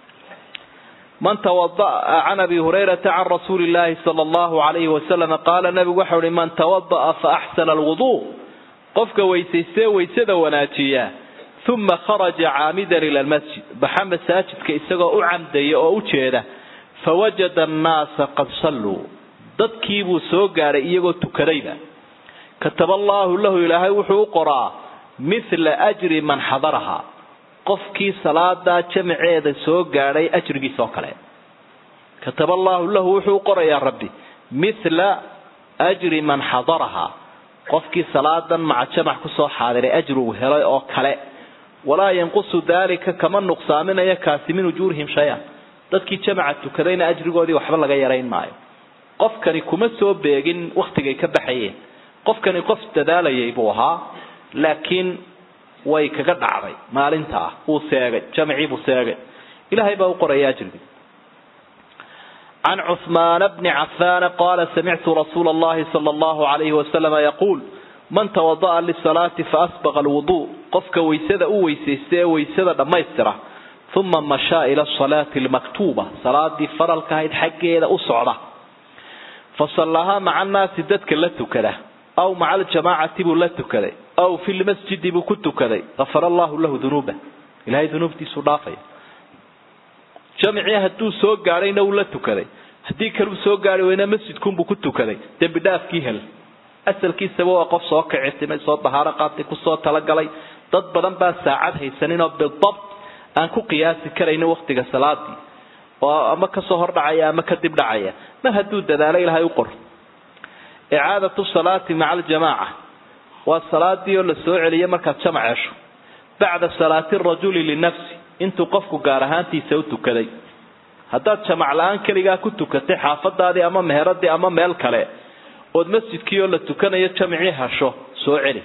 man tawada'a can abi hurayrata can rasuuli llahi sala allahu alayhi wasalam qaala nabigu waxau uhi man tawada'a fa axsana alwuduu qofka weysaystee weysada wanaajiya uma kharaja caamidan ila lmasjid baxa masaajidka isagoo u camdaya oo u jeeda fawajada annaasa qad salluu dadkiibuu soo gaadhay iyagoo tukadayba kataba allaahu lahu ilaahay wuxuu u qoraa mithla ajri man xadaraha qofkii salaadaa jamaceeda soo gaadhay ajrigiisa oo kale kataba allaahu lahu wuxuu u qorayaa rabbi mithla ajri man xadaraha qofkii salaadan maca jamac kusoo xaadiray ajrigu helay oo kale walaa yanqusu daalika kama nuqsaaminaya kaasi min ujuurihim shay-an dadkii jamaca tukadayna ajrigoodii waxba laga yarayn maayo qofkani kuma soo beegin wakhtigay ka baxayeen qofkani qof dadaalayay buu ahaa laakiin way kaga dhacday maalintaa wuu seegay jamcii buu seegay ilaahay baa u qoraya ajrigii can cuثmaan bni cafaan qaala samictu rasuula اllahi salى اllahu alayhi wasalama yaquul man tawada'a lisalaati faasbaqa alwudu qofka waysada u weysaysta ee waysada dhammaystira uma mashaa ila asalaati almaktuuba salaadii faralka ahayd xaggeeda u socda fasallahaa maca annaasi dadka la tukada aw maca aljamaacati buu la tukaday aw fi lmasjidi buu ku tukaday gafara allahu lahu dunuuba ilahay dunuubtiisuu dhaafaya jamcii hadduu soo gaadhayna wuu la tukaday haddii kaleu soo gaari weyna masjidkunbuu ku tukaday dembi dhaafkii hel asalkiisaba waa qof soo kicitimay soo dahaaro qaatay kusoo talagalay dad badan baa saacad haysaninoo bidabt aan ku qiyaasi karaynin waktiga salaadii oo ama kasoo hordhacaya ama kadib dhacaya mar hadduu dadaalo ilaahay u qor icaadatu salaati maca aljamaaca waa salaadii oo la soo celiya markaad jamac hesho bacda salaati rajuli linafsi intuu qofku gaar ahaantiisa u tukaday haddaad jamac la-aan keligaa ku tukatay xaafadaadii ama meheradii ama meel kale ood masjidkii oo la tukanayo jamcii hasho soo celi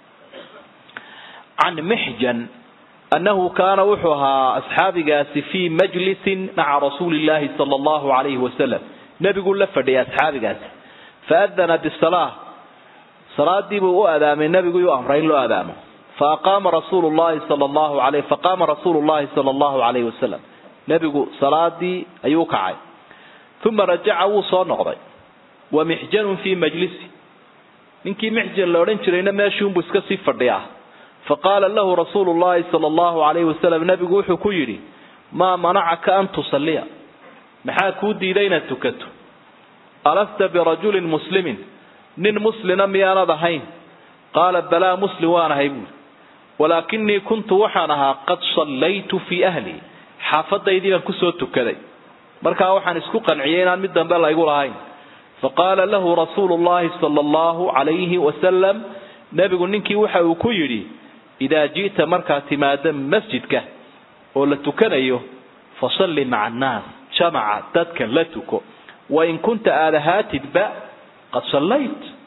can mixjan annahu kaana wuxuu ahaa asxaabigaasi fii majlisin maca rasuuli llaahi sala allahu alayhi wasalam nebiguu la fadhiyay asxaabigaasi faadana bisalaa salaadiibuu u adaamay nebiguu u amray in loo adaamo faaqaama rasuulu llahi sala allahu alayh faqaama rasuulu llahi sala allahu alayhi wasalam nebigu salaadii ayuu kacay uma rajaca wuu soo noqday wa mixjanun fii majlisi ninkii mixjan la odhan jirayna meeshiunbuu iska sii fadhiyaa faqaala lahu rasuulu llahi sala allahu alayhi wasalam nebigu wuxuu ku yidhi maa manacaka an tusalliya maxaa kuu diiday inaad tukato alasta birajulin muslimin nin muslina miyaanad ahayn qaala balaa muslim waan ahay buuri walaakinii kuntu waxaan ahaa qad sallaytu fii ahli xaafadaydii baan kusoo tukaday markaa waxaan isku qanciyay inaan mid dambe laygu lahayn faqaala lahu rasuulu llahi sala allahu alayhi wasalam nebigu ninkii waxa uu ku yidhi idaa ji'ta markaad timaado masjidka oo la tukanayo fasalli maca annaas jamaca dadka la tuko wain kunta aada haatidba qad sallayt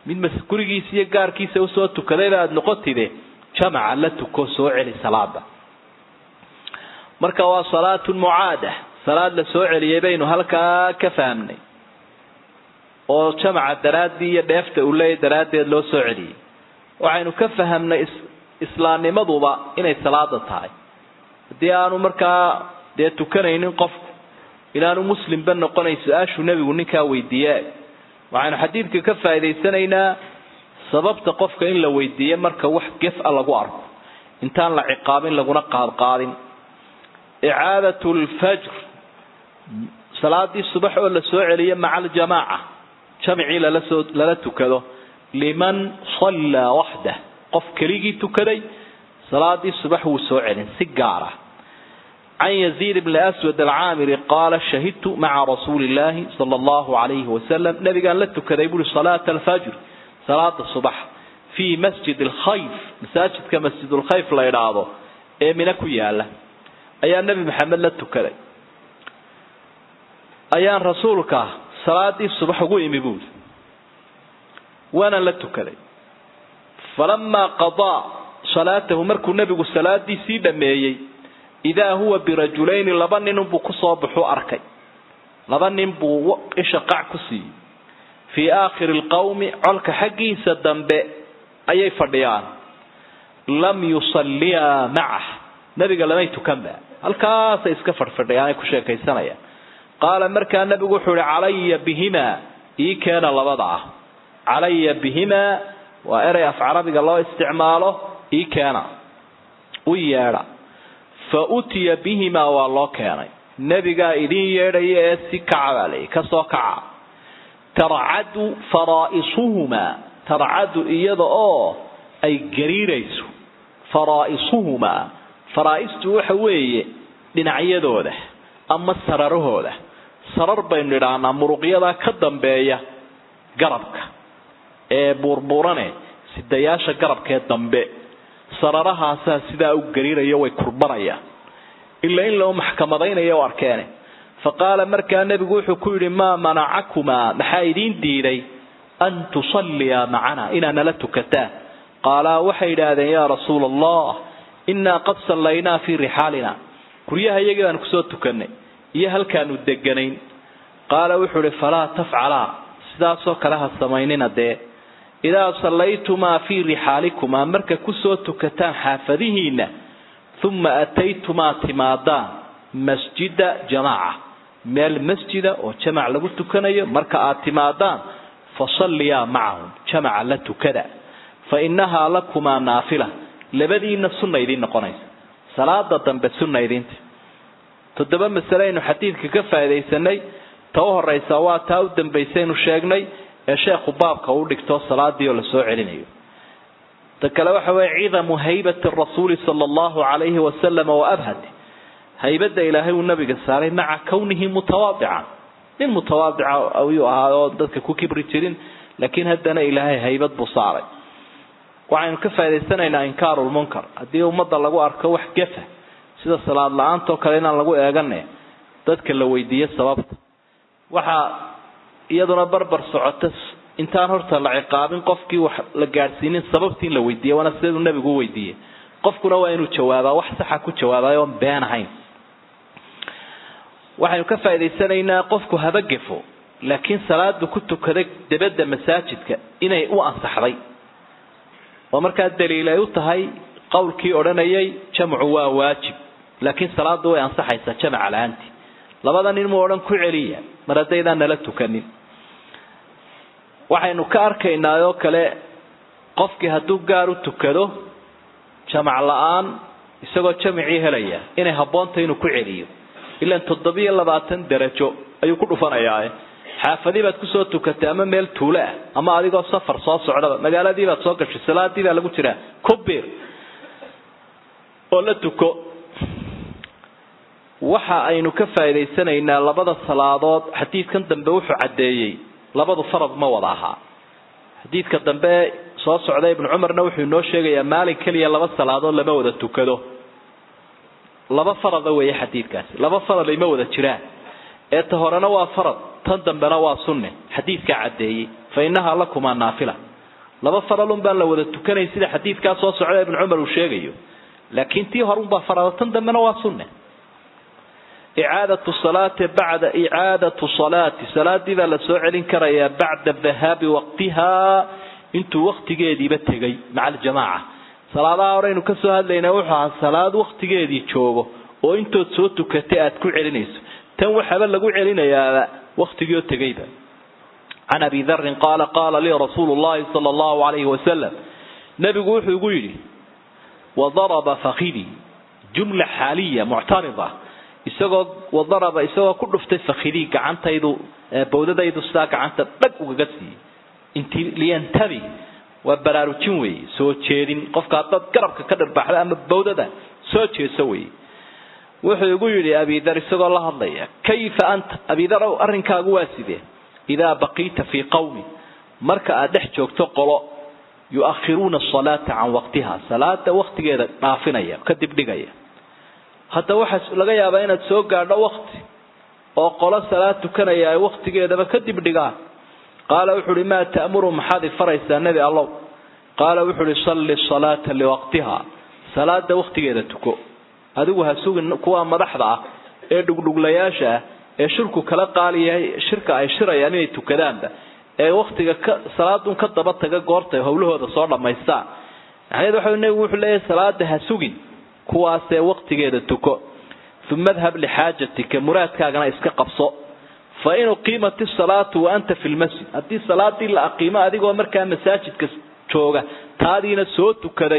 mid mas gurigiisa iyo gaarkiisa usoo tukadayba aada noqotide jamaca la tuko soo celi salaada marka waa salaatun mucaada salaad la soo celiyay baynu halkaa ka fahamnay oo jamaca daraaddii iyo dheefta uu leeyahy daraaddeed loo soo celiyey waxaynu ka fahamnay islaamnimaduba inay salaada tahay haddii aanu markaa dee tukanaynin qofku inaanu muslimba noqonayn su-aashuu nebigu ninkaa weydiiye waxaynu xadiidka ka faa'idaysanaynaa sababta qofka in la weydiiye marka wax gef a lagu arko intaan la ciqaabin laguna qaadqaadin icaadat lfajr salaadii subax oo la soo celiye maca aljamaaca jamcii lalasoo lala tukado liman sallaa waxdah qof keligii tukaday salaadii subax wuu soo celin si gaara can yaziid bni aswad alcaamiri qaala shahidtu maca rasuuli illaahi sala allahu alayhi wasalam nabigaan la tukaday buuri salaata alfajr salaada subax fii masjid alkhayf masaajidka masjidulkhayf la idhaahdo ee mina ku yaala ayaa nebi maxamed la tukaday ayaan rasuulka salaadii subax ugu imi buuri waana la tukaday falamaa qadaa salaatahu markuu nebigu salaadiisii dhameeyey idaa huwa birajulayni laba ninunbuu kusoo baxuu arkay laba nin buu isha qac ku siiyey fii aakhiri lqawmi colka xaggiisa dambe ayay fadhiyaan lam yusalliyaa macah nebiga lamay tukanba halkaasay iska fadhfadhiyaan ay ku sheekaysanayaan qaala markaa nebigu wuxuu ihi calaya bihimaa ii keena labada ah calaya bihimaa waa erey af carabiga loo isticmaalo ii keena u yeedha fa utiya bihimaa waa loo keenay nebigaa idin yeedhaya ee si kaca baa layihi kasoo kaca tarcadu faraa'isuhumaa tarcadu iyada oo ay gariirayso faraa'isuhumaa faraa'istu waxa weeye dhinacyadooda ama sararahooda sarar baynu idhaahnaa muruqyadaa ka dambeeya garabka ee buurbuurane sidayaasha garabkee dambe sararahaasaa sidaa u gariirayo way kurbanayaan ila in loo maxkamadaynayo arkeene fa qaala markaa nebigu wuxuu ku yidhi maa manacakumaa maxaa idiin diiday an tusalliyaa macana inaad nala tukataan qaalaa waxay idhaahdeen yaa rasuula allah innaa qad sallaynaa fii rixaalina guryaha iyagii baanu kusoo tukanay iyo halkaanu deganayn qaala wuxuu ihi falaa tafcalaa sidaasoo kale ha samaynina dee idaa sallaytumaa fii rixaalikumaa marka kusoo tukataan xaafadihiinna uma ataytumaa timaadaan masjida jamaaca meel masjida oo jamac lagu tukanayo marka aad timaadaan fasalliyaa macahum jamaca la tukada fa innahaa lakumaa naafila labadiinna sunna idiin noqonaysa salaada dambe sunna idiinta toddoba masale aynu xadiidka ka faaidaysanay ta u horeysa waa taa u dambaysaynu sheegnay ee sheekhu baabka u dhigto salaadii oo lasoo celinayo ta kale waxa weye cidamu haybati rasuuli sala allahu calayhi wasalam wa abhati haybadda ilaahay uu nabiga saaray maca kownihi mutawaadican nin mutawaadica ayuu ahaa oo dadka ku kibri jirin laakiin haddana ilaahay haybad buu saaray waxaynu ka faa'idaysanaynaa inkaarulmunkar haddii ummadda lagu arko wax gefa sida salaad la-aantoo kale inaan lagu eegane dadka la weydiiyo sababta waxaa iyaduna barbar socota intaan horta la ciqaabin qofkii wax la gaadhsiinin sababtii in la weydiiya waana siduu nabigu u weydiiyey qofkuna waa inuu jawaabaa wax saxa ku jawaabay oon been ahayn waxaynu ka faa'idaysanaynaa qofku haba gefo laakiin salaadu ku tukaday debadda masaajidka inay u ansaxday oo markaa daliil ay u tahay qowlkii odhanayay jamcu waa waajib laakiin salaadu way ansaxaysaa jamaca la-aantii labada nin mu odhan ku celiya mar haddaydaan nala tukanin waxaynu ka arkaynaa oo kale qofkii hadduu gaar u tukado jamac la-aan isagoo jamacii helaya inay habboontahy inuu ku celiyo ilaan toddobiyo labaatan darajo ayuu ku dhufanayaa xaafadii baad kusoo tukatay ama meel tuulo ah ama adigoo safar soo socdaba magaaladii baad soo gashay salaadii baa lagu jiraa kubir oo la tuko waxa aynu ka faa'idaysanaynaa labada salaadood xadiidkan dambe wuxuu caddeeyey labadu farad ma wada ahaa xadiidka dambe soo socda ibnu cumarna wuxuu inoo sheegayaa maalin keliya laba salaadood lama wada tukado laba farada weeye xadiidkaasi laba farad ayma wada jiraan ee ta horena waa farad tan dambena waa sunne xadiidkaa caddeeyey fa innahaa lakumaa naafila laba faralun baan la wada tukanay sida xadiidkaa soo socda ibnu cumar uu sheegayo laakiin tii horunbaa farada tan dambena waa sunne icaadatu salaati bacda icaadatu salaati salaadii baa la soo celin karayaa bacda dahaabi waqtihaa intuu waktigeediiba tegay maca aljamaaca salaadaha horeynu ka soo hadlaynaa wuxuu ahaa salaad waktigeedii joogo oo intood soo tukatay aad ku celinayso tan waxaaba lagu celinayaaba waktigiioo tegayba can abi darin qaala qaala lii rasuulu llahi sala allahu alayhi wasalam nabigu wuxuu igu yidhi wadaraba fakidii jumla xaaliya muctarida isagoo wadaraba isagoo ku dhuftay fakidii gacantaydu bawdadaydu sidaa gacanta dhag ugaga siiyey inti liyantabi waa baraarujin weeye soo jeedin qofka haddaad garabka ka dhirbaxda ama bawdada soo jeeso weeye wuxuu igu yidhi abidar isagoo la hadlaya kayfa anta abidar ow arrinkaagu waa sidee idaa baqiita fii qawmi marka aad dhex joogto qolo yu-akhiruuna asalaata can waqtiha salaada waktigeeda dhaafinaya ka dibdhigaya hadda waxaa laga yaabaa inaad soo gaadho wakti oo qolo salaad tukanaya ay waktigeedaba ka dibdhigaan qaala wuxu uhi maa ta'muru maxaad ifaraysaa nebi allow qaala wuxu uhi salli salaata liwaqtiha salaada waktigeeda tuko adigu ha sugin kuwa madaxda ah ee dhugdhuglayaasha ah ee shirku kala qaaliyahay shirka ay shirayaan inay tukadaanba ee waktiga ka salaadun ka daba taga goortay howlahooda soo dhammaystaan macnaheedu waxa nebigu wuxuu leeyahay salaada ha sugin kuwaasee waktigeeda tuko uma adhab lixaajatika muraadkaagana iska qabso fa in uqiimat isalaatu wa anta fi lmasjid haddii salaadii la aqiimo adigoo markaa masaajidka jooga taadiina soo tukaday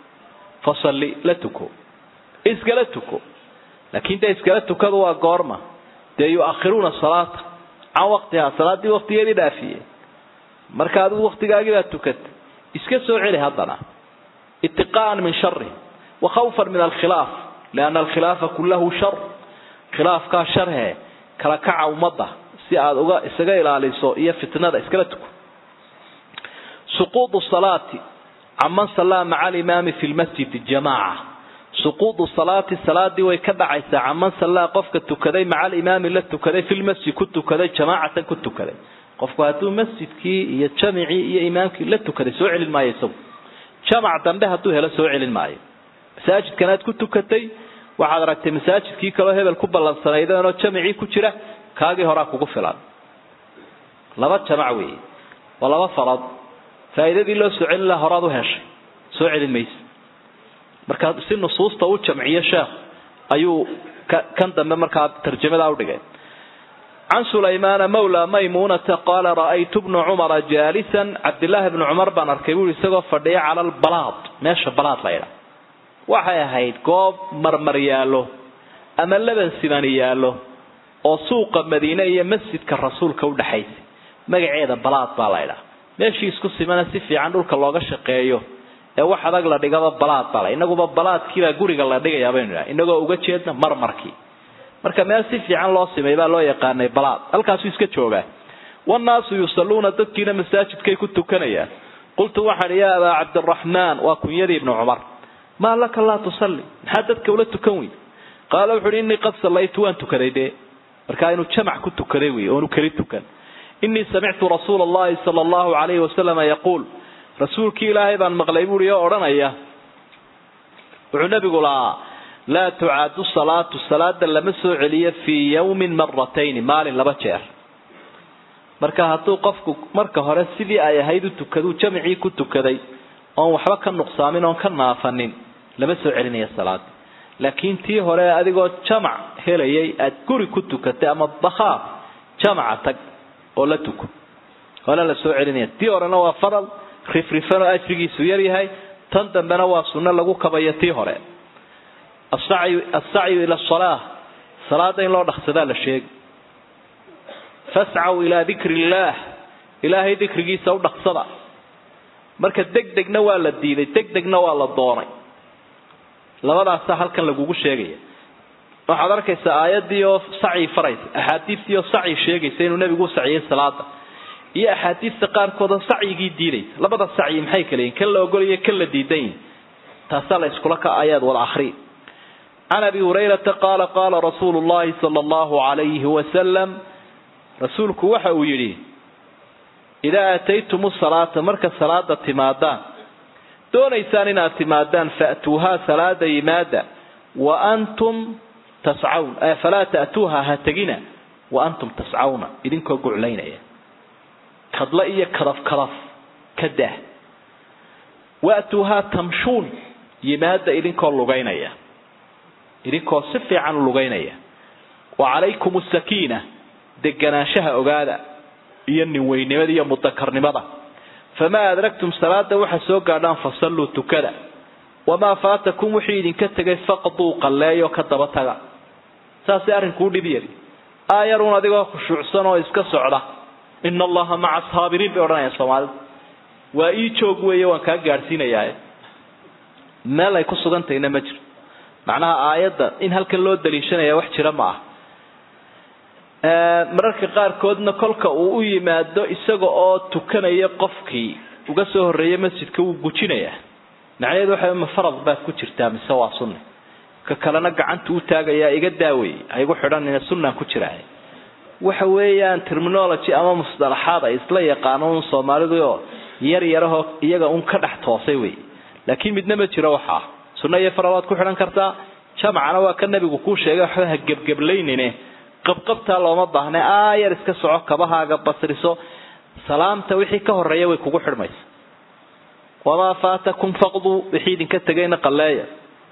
fasalli la tuko iskala tuko laakiin dee iskala tukadu waa goorma dee yu-akhiruuna salaata can waqtihaa salaadii waktigeedii dhaafiyey marka adigu waktigaagii baa tukata iska soo celi haddana itiqaa'an min shari wa khawfan min alkhilaaf lianna alkhilaafa kullahu shar khilaafkaa sharhe kala kaca ummadda si aada uga isaga ilaaliso iyo fitnada iskala tuko suquudu salaati caman sallaa maca alimaami fi lmasjidi jamaaca suquudu salaati salaadii way ka dhacaysaa caman sallaa qofka tukaday maca alimaami la tukaday filmasjid ku tukaday jamaacatan ku tukaday qofku hadduu masjidkii iyo jamicii iyo imaamkii la tukaday soo celin maayo isagu jamac dambe hadduu helo soo celin maayo masaajidkanaad ku tukatay waxaad aragtay masaajidkii kaloo hebel ku ballansanaydeenoo jamicii ku jira kaagii horaa kugu filan laba jamac weeye waa laba farad faa'iidadii loo soo celin laha horaad u heshay soo celin mayse markaa si nusuusta u jamciyo sheekh ayuu kan dambe markaa tarjamadaa udhigay can sulaymaana mawla maymuunata qaala ra'aytu bnu cumara jaalisan cabdillaahi bnu cumar baan arkay buui isagoo fadhiya cala albalaad meesha balaad laydha waxay ahayd goob marmar yaallo ama laban simani yaallo oo suuqa madiine iyo masjidka rasuulka udhaxaysa magaceeda balaad baa laydhaa meeshii isku simana si fiican dhulka looga shaqeeyo ee wax adag la dhigaba balaad bala inaguba balaadkiibaa guriga la dhigayaa baynu idhaha inagoo uga jeedna marmarkii marka meel si fiican loo simay baa loo yaqaanay balaad halkaasuu iska joogaa wannaasu yusalluuna dadkiina masaajidkay ku tukanayaan qultu waxaan yaa abaa cabdiraxmaan waa kunyadii ibnu cumar maa laka laa tusalli maxaa dadka ula tukan weyn qaala wuxu uhi innii qad sallaytu waan tukaday dee markaa inuu jamac ku tukaday wey oonu keli tukan innii samictu rasuula allahi sala allahu calayhi wasalama yaquul rasuulkii ilaahay baan maqlay buui oo odhanaya wuxuu nabigu lahaa laa tucaadu salaatu salaada lama soo celiyo fii yawmin maratayni maalin laba jeer marka hadduu qofku marka hore sidii ay ahayd u tukaduu jamicii ku tukaday oon waxba ka nuqsaamin oon ka naafanin lama soo celinaya salaada laakiin tii hore adigoo jamac helayay aad guri ku tukatay ama bakhaar jamaca tag oo la tuko hole la soo celinaya tii horena waa faral rifrifanoo ajrigiisu yar yahay tan dambena waa sunno lagu kabayo tii hore asacyu ila asalaa salaada in loo dhaqsadaa la sheegi fascaw ilaa dikri illaah ilaahay dikrigiisa u dhaqsada marka deg degna waa la diiday deg degna waa la doonay labadaasa halkan lagugu sheegaya waxaad arkaysaa aayadii oo sacyi faraysa axaadiistii oo sacyi sheegaysa inuu nebigu u saciyay salaada iyo axaadiista qaarkooda sacyigii diidaysa labada sacyi maxay kala yihin kan la ogolaya kan la diidan yihin taasaa la iskula ka ayaad wada akri can abi hurayrata qaala qaala rasuulu llahi sala allahu calayhi wasalam rasuulku waxa uu yidhi idaa aataytumu salaata marka salaada timaadaan doonaysaan inaad timaadaan fa'tuuhaa salaada yimaada wa antum tascawn falaa ta'tuuha ha tegina wa antum tascawna idinkoo guclaynaya kadla iyo kadaf kadaf ka dah wa'tuuhaa tamshuun yimaada idinkoo lugaynaya idinkoo si fiican u lugaynaya wa calaykum asakiina deganaanshaha ogaada iyo ninweynimada iyo mudakarnimada famaa adragtum salaada waxaa soo gaadhaan fasalluu tukada wamaa faatakum wixii idinka tegay faqduu qalleeyo ka daba taga saasay arrinkuu dhib yari aayaruun adigoo khushuucsan oo iska socda ina allaha maca saabiriin bay odhanayaan soomaalidu waa ii joog weeye waan kaa gaadhsiinayaa meel ay ku sugantahayna ma jiro macnaha aayadda in halkan loo daliishanaya wax jira ma ah mararka qaarkoodna kolka uu u yimaado isaga oo tukanaya qofkii uga soo horreeyay masjidka wuu gujinayaa macnaheedu waxa ma farad baad ku jirtaa mise waa sunni ka kalena gacanta u taagayaa iga daawey haygu xidhanina sunnaan ku jiraa waxa weeyaan terminology ama musdalaxaad ay isla yaqaano un soomaalidu oo yar yarahoo iyaga un ka dhex toosay wey laakiin midna ma jiro waxaa sunna iyo farad waad ku xidhan kartaa jamcana waa ka nabigu kuu sheegay waxba ha gebgeblaynine qabqabtaa looma baahna aayar iska soco kabahaaga basriso salaamta wixii ka horeeya way kugu xidhmaysa wamaa faatakum faqduu wixii idinka tegayna qalleeya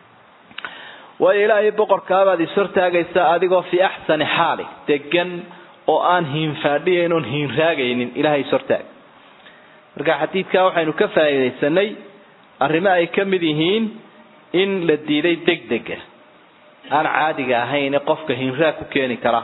waayo ilaahay boqorkaabaad is hortaagaysaa adigoo fii axsani xaali degan oo aan hiinfaadhiyayn oon hiinraagaynin ilahay is hortaag marka xadiidkaa waxaynu ka faa'iidaysanay arrimo ay ka mid yihiin in la diiday degdega aan caadiga ahayn ee qofka hinraag ku keeni kara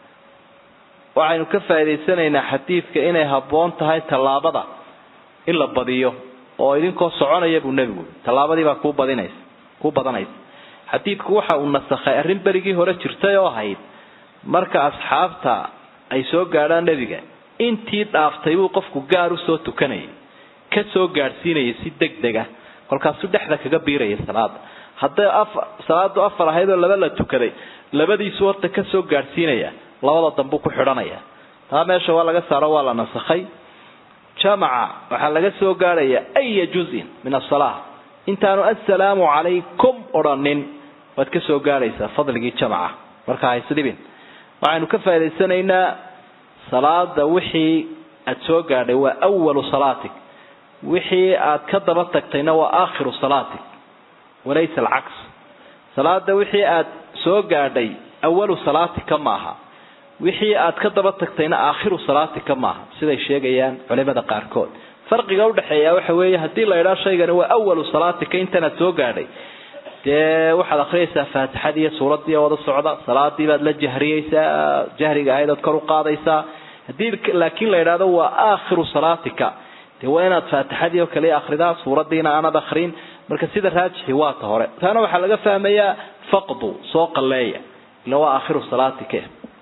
waxaynu ka faa'idaysanaynaa xadiidka inay habboon tahay tallaabada in la badiyo oo idinkoo soconaya buu nebigu tallaabadii baa kuu badinaysa kuu badanaysa xadiidku waxa uu nasakhay arrin berigii hore jirtay oo ahayd marka asxaabta ay soo gaadhaan nebiga intii dhaaftay buu qofku gaar u soo tukanayay ka soo gaadhsiinayay si deg deg ah kolkaasuu dhexda kaga biirayay salaada hadday afar salaadu afar ahayd oo laba la tukaday labadiisu horta ka soo gaadhsiinaya labada dambuu ku xidhanaya taa meesha waa laga saaro waa la nasakhay jamaca waxaa laga soo gaadhaya aya juzin min asalaa intaanu assalaamu calaykum odhanin waad ka soo gaadhaysaa fadligii jamaca marka haysdhibin waxaynu ka faa'idaysanaynaa salaada wixii aad soo gaadhay waa awalu salaatig wixii aad ka daba tagtayna waa aakhiru salaatig walaysa alcaks salaada wixii aad soo gaadhay awalu salaatika maaha wixii aad ka daba tagtayna aakhiru salaatika maaha siday sheegayaan culimada qaarkood farqiga udhexeeya waxa weeye haddii la idhaa shaygani waa awalu salaatika intanaad soo gaadhay dee waxaad akhriyaysaa faatixadii iyo suuradii wada socda salaadii baad la jahriyeysaa jahriga ahayd ood kor u qaadaysaa haddii laakiin la idhaahdo waa aakhiru salaatika dee waa inaad faatixadii oo kale akhridaa suuradiina aanad akrin marka sida raajixi waa ta hore taana waxaa laga fahmayaa faqdu soo qalleeya ila waa aakhiru salaatika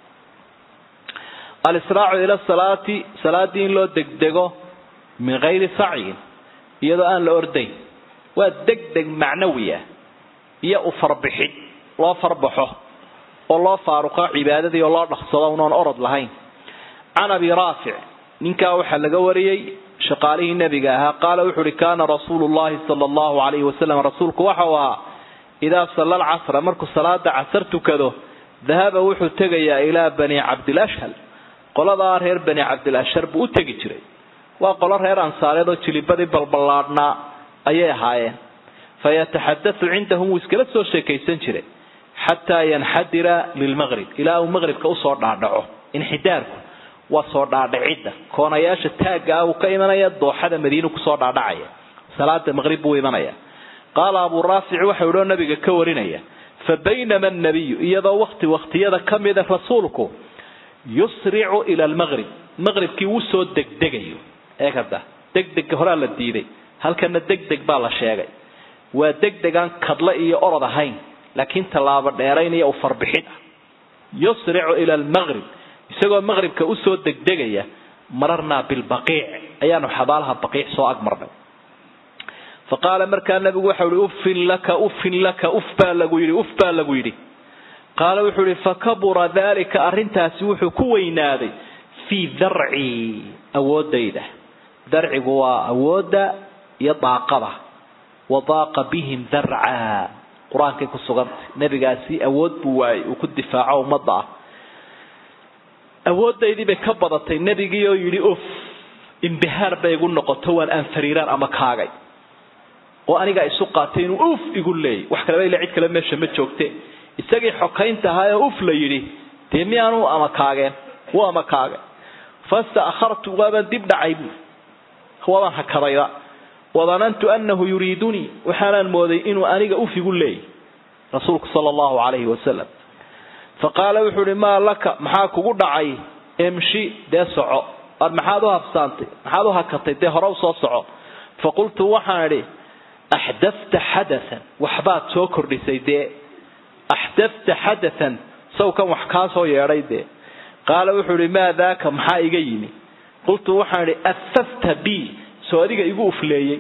alisraacu ila salaati salaadii in loo degdego min gayri sacyin iyadoo aan la ordayn waa degdeg macnawi ah iyo u farbixid loo farbaxo oo loo faaruqo cibaadadii oo loo dhaqsado unoon orod lahayn can abi raafic ninkaa waxaa laga wariyey shaqaalihii nebiga ahaa qaala wuxu uhi kaana rasuulu llahi sala allahu alayhi wasalam rasuulku waxa uu ahaa idaa salla alcasra markuu salaada casar tukado dahaba wuxuu tegayaa ilaa bani cabdilashhal qoladaa reer bani cabdilashhar buu u tegi jiray waa qolo reer ansaareed oo jilibadii balballaadhnaa ayay ahaayeen fayataxadatu cindahum wuu iskala soo sheekaysan jiray xataa yanxadira lilmaqrib ilaa uu maqribka usoo dhaadhaco inxidaarku waa soo dhaadhicidda koonayaasha taagga ah uu ka imanaya dooxada madiinu kusoo dhaadhacaya salaada maqrib buu imanaya qaala abuu raafic waxau idhoo nabiga ka warinaya fa baynama annabiyu iyadoo wakti waktiyada ka mida rasuulku yusricu ila almaqrib maqribkii wuu soo degdegayo eeg hadda degdega horaa la diiday halkana degdeg baa la sheegay waa degdeg aan kadle iyo orod ahayn laakiin tallaabo dheerayn iyo ufarbixid ah yusricu ila almaqrib isagoo maqribka usoo degdegaya mararnaa bilbaqiic ayaanu xabaalaha baqiic soo agmarnay fa qaala markaa nabigu waxau ihi uffin laka uffin laka uf baa lagu yidhi uf baa lagu yidhi qaala wuxuu ihi fakabura dalika arrintaasi wuxuu ku weynaaday fii darcii awoodayda darcigu waa awoodda iyo daaqada wadaaqa bihim darca qur-aankay ku sugantay nebigaasi awood buu waayey uu ku difaaco ummadda ah awoodaydii bay ka badatay nebigii oo yidhi uf imbihaar bay igu noqoto waan aanfariiraan ama kaagay oo anigaa isu qaatay inuu uf igu leeyay wax kaleba ila cid kale meesha ma joogte isagii xokaynta ahaa ee uf la yidhi dee miyaanu ama kaageen wuu ama kaagay fastaakhartu waabaan dib dhacay bu waabaan hakadayda wadanantu anahu yuriidunii waxaanaan mooday inuu aniga uf igu leeyay rasuulku sala allahu calayhi wasalam faqaala wuxuu ihi maa laka maxaa kugu dhacay emshi dee soco ar maxaad u habsaantay maxaad u hakatay dee hore u soo soco faqultu waxaan idhi axdafta xadathan waxbaad soo kordhisay dee axdafta xadathan sawkan wax kaa soo yeedhay dee qaala wuxuu ihi maa daaka maxaa iga yimi qultu waxaan idhi afafta b soo adiga igu ufleeyey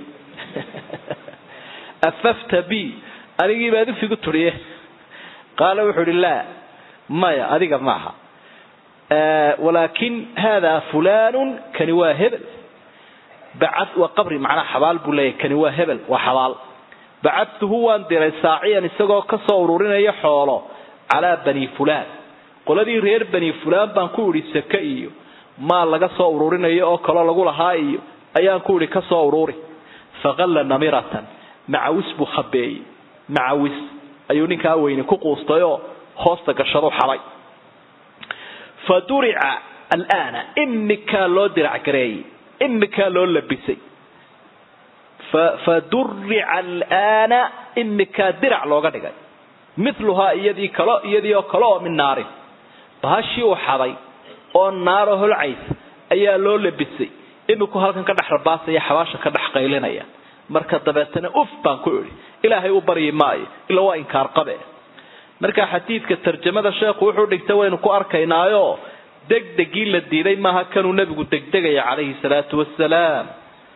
afafta b anigii baad ufigu turiye qaala wuxuu ihi laa maya adiga maaha walaakin hada fulan kani waa hebel bacad waa qabri macnaa xabaal buu leeyahy kani waa hebel waa xabaal bacadtuhu waan diray saaciyan isagoo kasoo ururinaya xoolo calaa bani fulaan qoladii reer bani fulaan baan ku idhi sake iyo maal laga soo ururinayo oo kaloo lagu lahaa iyo ayaan ku idhi kasoo ururi faqalla namiratan macawis buu khabeeyey macawis ayuu ninkaa weyne ku quustayoo hoosta gashadu xabay fa durica alaana imikaa loo dirac gareeyey imikaa loo labisay fa durica alaana imikaa dirac looga dhigay miluhaa iyadii kalo iyadii oo kale oo min naarin bahashii uu xaday oo naaro holcaysa ayaa loo labisay iminku halkan ka dhex rabaasaya xabaasha ka dhex qaylinaya marka dabeetana uf baan ku idhi ilaahay u baryi maayo ila waa inkaar qabe marka xadiidka tarjamada sheekhu wuxuu dhigtay waynu ku arkaynaayo degdegii la diiday maaha kanuu nebigu degdegaya calayhi salaatu wasalaam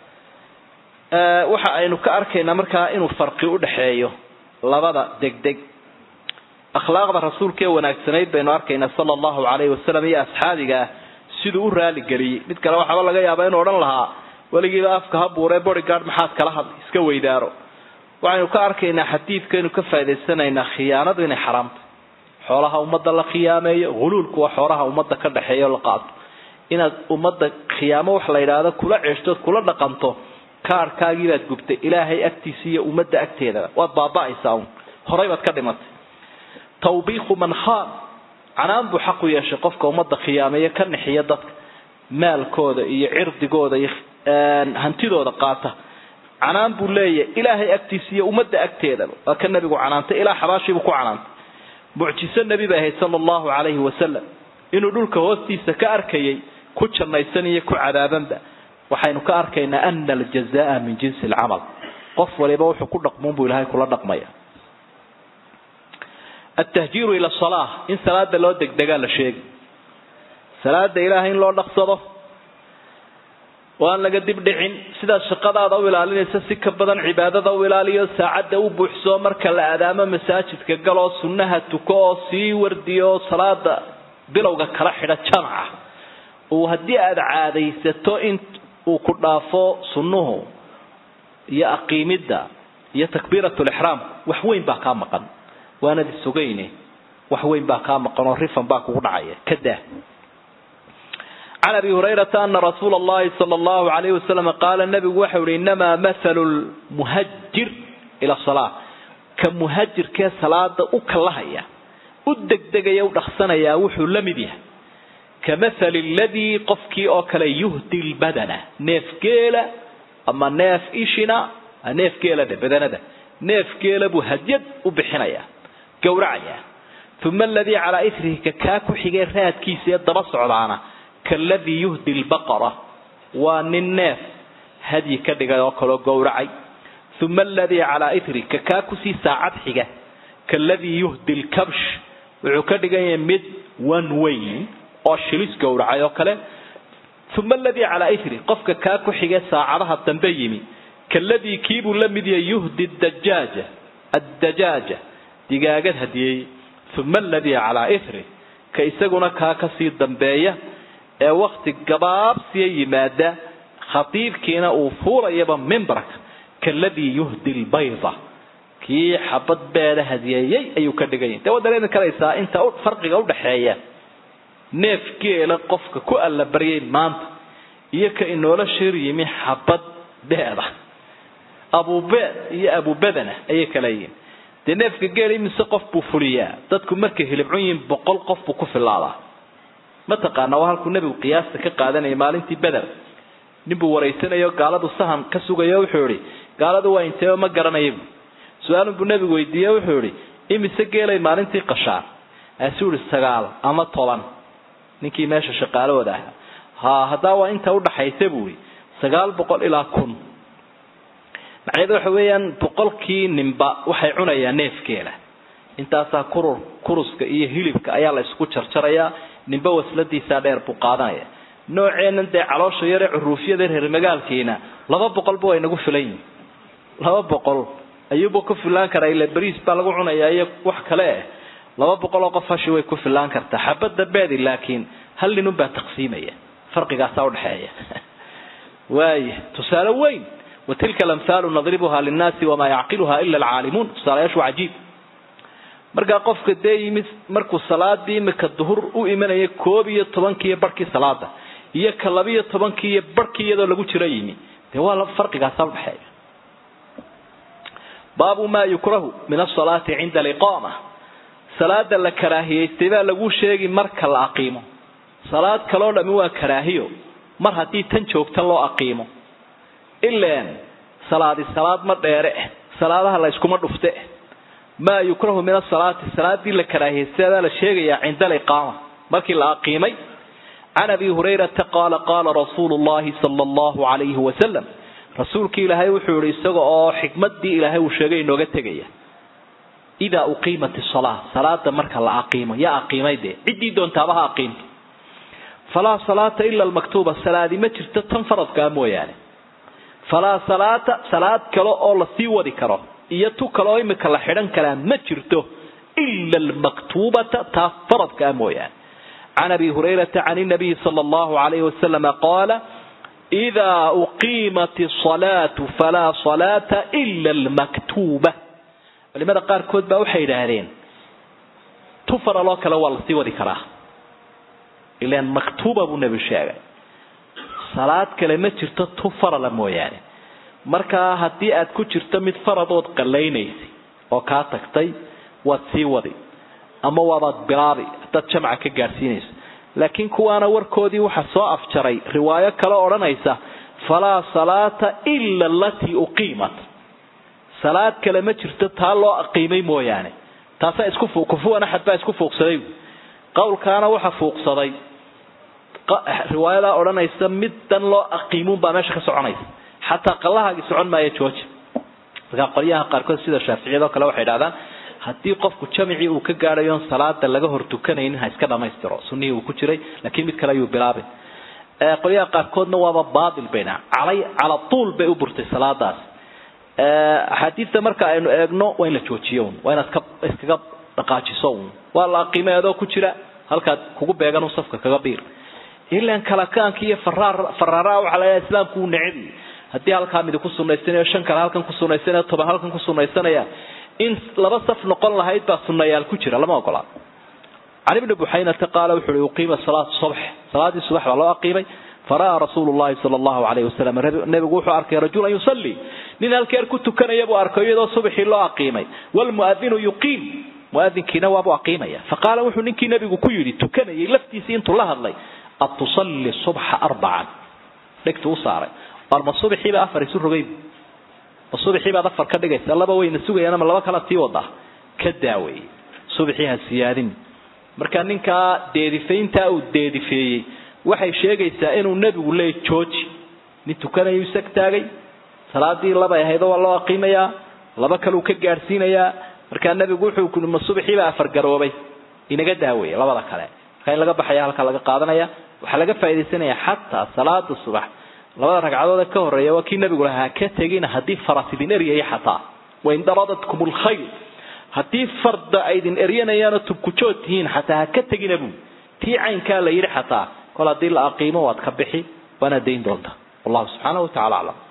waxa aynu ka arkaynaa markaa inuu farqi udhaxeeyo labada degdeg akhlaaqda rasuulka ee wanaagsanayd baynu arkaynaa sala allahu calayhi wasalam iyo asxaabigaa siduu u raaligeliyey mid kale waxaaba laga yaabaa inuu odhan lahaa weligiiba afka ha buuree bodyguard maxaad kala hadlay iska weydaaro waxaynu ka arkaynaa xadiidkaynu ka faa'idaysanaynaa khiyaanadu inay xaraamtay xoolaha ummadda la khiyaameeyo huluulku waa xoolaha ummadda ka dhexeeya la qaato inaad ummadda khiyaamo wax la yidhaahdo kula ceeshtood kula dhaqanto kaarhkaagii baad gubtay ilaahay agtiisa iyo ummadda agteedaba waad baaba'aysaa un horay baad ka dhimatay tawbiiqu man khaan canaan buu xaq u yeeshay qofka ummadda khiyaameeya ka nixiya dadka maalkooda iyo cirdigooda iyo hantidooda qaata canaan buu leeyahay ilaahay agtiisa iyo ummadda agteedaba waa ka nabigu canaantay ilaa xabaashiibuu ku canaantay mucjiso nebi bay ahayd sala allahu calayhi wasalam inuu dhulka hoostiisa ka arkayay ku jannaysan iyo ku cadaabanba waxaynu ka arkaynaa ana aljazaa min jinsi alcamal qof waliba wuxuu ku dhaqmuun buu ilahay kula dhaqmaya altahjiiru ila salaa in salaada loo degdegaa la sheegi salaada ilaahay in loo dhaqsado oo aan laga dib dhicin sidaad shaqadaada u ilaalinaysa si ka badan cibaadada u ilaaliyo saacadda u buuxsoo marka la aadaamo masaajidka galoo sunnaha tuko oo sii wardiyo salaada bilowga kala xidha jamaca uu haddii aada caadaysato in uu ku dhaafo sunnuhu iyo aqiimidda iyo takbiirat lixraam wax weyn baa kaa maqan waanad isugayne wax weyn baa kaa maqan oo rifan baa kugu dhacaya kadaa can abi hurayrata ana rasuula allahi sala allahu alayhi wasalam qaala nabigu waxau yihi inamaa mathalu lmuhajir ila salaa ka muhajirkee salaada u kallahaya u degdegaya u dhaqsanayaa wuxuu la mid yahay ka mathali ladii qofkii oo kale yuhdi lbadana neef geela ama neef ishina neef geela dhe badanada neef geela buu hadyad u bixinayaa gowracayaa uma aladii calaa ithrihi ka kaa ku xigay raadkiisa ee daba socdaana kaladii yuhdi lbaqara waa nin neef hadyi ka dhigay oo kaloo gowracay uma aladii calaa ithri ka kaa kusii saacad xiga kaladii yuhdi lkabsh wuxuu ka dhigan yahay mid one weyn oo shilis gowracay oo kale uma aladii calaa ithri qofka kaa ku xige saacadaha dambe yimi kaladii kiibuu la mid yahay yuhdi dajaaja addajaaja digaagad hadiyeey uma aladii calaa ithri ka isaguna kaa kasii dambeeya ee wakti gabaabsiya yimaada khatiibkiina uu fuulayaba mimbarka kaladii yuhdi lbayda kii xabad beeda hadiyeeyey ayuu ka dhiganya dee waa dareemi karaysaa inta farqiga udhaxeeya neef geela qofka ku allabaryay maanta iyo ka inoola shir yimi xabad beeda abubeed iyo abubedana ayay kala yihiin dee neefka geela imise qof buu fuliyaa dadku markay hilibcun yihiin boqol qof buu ku filaadaa mataqaana waa halkuu nebigu qiyaasta ka qaadanayay maalintii beder ninbuu waraysanayo gaaladu sahan ka sugayo wuxuu ihi gaaladu waa inteeba ma garanayabu su-aalun buu nebigu weydiiye wuxuu ihi imise geelay maalintii qashaan aasuu ihi sagaal ama toban ninkii meesha shaqaalahooda ahaa ha haddaa waa inta udhaxaysa buu ihi sagaal boqol ilaa kun macnaheedu waxa weeyaan boqolkii ninba waxay cunayaan neefgeela intaasaa kurur kuruska iyo hilibka ayaa la isku jarjarayaa ninba wasladiisaa dheer buu qaadanaya nooceennan dee caloosha yare curuufyada reer magaalkiina laba boqolba way nagu filan yihin laba boqol ayuuba ku filaan karaa ila beriis baa lagu cunayaa iyo wax kale eh laba boqol oo qof hashi way ku filaan kartaa xabadda beedi laakiin hal nin unbaa taqsiimaya farqigaasaa udhexeeya waaya tusaale weyn watilka alamhaalu nadribuha linnaasi wamaa yacqiluha ila alcaalimuun tusaalayaashu cajiib markaa qofka dee yimid markuu salaadii imika duhur u imanaya koob iyo tobankiiyo barhkii salaada iyo ka labiyo tobankii iyo barhkii iyadoo lagu jiro yimi dee waa farqigaasa udhexeeya baabu maa yukrahu min asalaati cinda aliqaama salaada la karaahiyaystay baa lagu sheegi marka la aqiimo salaad kaloo dhami waa karaahiyo mar haddii tan joogta loo aqiimo ilaan salaadi salaad ma dheere eh salaadaha la yskuma dhufte eh maa yukrahu min asalaati salaadii la karaahiyaystay baa la sheegayaa cinda aliqaama markii la aqiimay can abi hurayrata qaala qaala rasuulu llahi sala allahu calayhi wasalam rasuulkii ilaahay wuxuu yihi isaga oo xikmadii ilaahay uu sheegay inooga tegaya idaa uqiimat isalaa salaada marka la aqiimo yaa aqiimay dee ciddii doontaaba ha aqiimto falaa salaata ila almaktuuba salaadi ma jirto tan faradkaa mooyaane falaa salaata salaad kale oo lasii wadi karo iyo tu kaleoo imika la xidhan karaa ma jirto ila almaktuubata taa faradkaa mooyaane can abi hurayrata can inabiyi sala allahu alayhi wasalama qaala idaa uqiimat asalaatu falaa salaata ila almaktuuba culimada qaarkood baa waxay yidhaahdeen tu faraloo kale waa lasii wadi karaa ilan maktuuba buu nebi sheegay salaad kale ma jirto tu farala mooyaane markaa haddii aad ku jirto mid faradood qalaynaysay oo kaa tagtay waad sii wadi ama waabaad bilaabi haddaad jamca ka gaadhsiinayso laakiin kuwaana warkoodii waxaa soo afjaray riwaayo kale odhanaysa falaa salaata ila alatii uqiimat salaad kale ma jirto taa loo aqiimay mooyaane taasaa isku kufuwan axad baa isku fuuqsaday qowlkaana waxa fuuqsaday riwaayadaa odhanaysa middan loo aqiimuun baa meesha ka soconaysa xataa qallahaagii socon maayo jooji markaa qolyaha qaarkood sida shaaficiyad oo kale waxay idhahdaan haddii qofku jamicii uu ka gaadhayoon salaada laga hor tukanaynin ha iska dhamaystiro sunihii uu ku jiray laakiin mid kale ayuu bilaabay qolyaha qaarkoodna waaba baatil bayna calay cala tuul bay u burtay salaadaas axaadiista marka aynu eegno waa in la joojiyo un waa inaad iskaga dhaqaajiso un waa la aqiimay adoo ku jira halkaad kugu beegan un safka kaga biir ilan kalakaanka iyo faraar faraaraha waxaa laga islaamku uu necbi haddii halkaa midi ku sunaysanayo shan kale halkan ku sunaysanayo toban halkan ku sunaysanaya in laba saf noqon lahayd baa sunayaal ku jira lama ogola can ibni buxaynata qaala wuxu uhi uqiima salaatu subx salaadii subax baa loo aqiimay fara'aa rasuulu llahi sala allahu alayhi wasalam nebigu wuxuu arkay rajulan yusalli nin halkeer ku tukanaya buu arkay iyadoo subaxii loo aqiimay wlmuadinu yuqiim muadinkiina waabuu aqiimaya faqaala wuxuu ninkii nebigu ku yidhi tukanayay laftiisii intuu la hadlay atusalli subxa arbacan dhegtu u saaray arma subaxiiba afar isu rogay ma subaxiibaad afar ka dhigaysa laba wayna sugayaan ama laba kala tii wada ka daawey subaxii ha siyaadin marka ninkaa deedifayntaa uu deedifeeyey waxay sheegaysaa inuu nebigu leey jooji nin tukanayu isag taagay salaadii labay ahaydoo waa loo aqiimayaa laba kaleu ka gaadhsiinayaa markaa nebigu wuxuu kui ma subaxiibaa afar garoobay inaga daaweeye labada kale markaa in laga baxaya halkaa laga qaadanaya waxaa laga faaidaysanaya xataa salaada subax labada ragcadood ee ka horeeya waa kii nabigu lahaa ka tegina haddii faras idin eryaya xataa wain daradatkum lkhayl haddii farda ay idin eryanayaanoo tubkujood tihiin xataa ha ka tegina buu tii caynkaa la yidhi xataa kol haddii la aqiimo waad ka bixi waana dayn doonta wallahu subxaanahu watacala aclam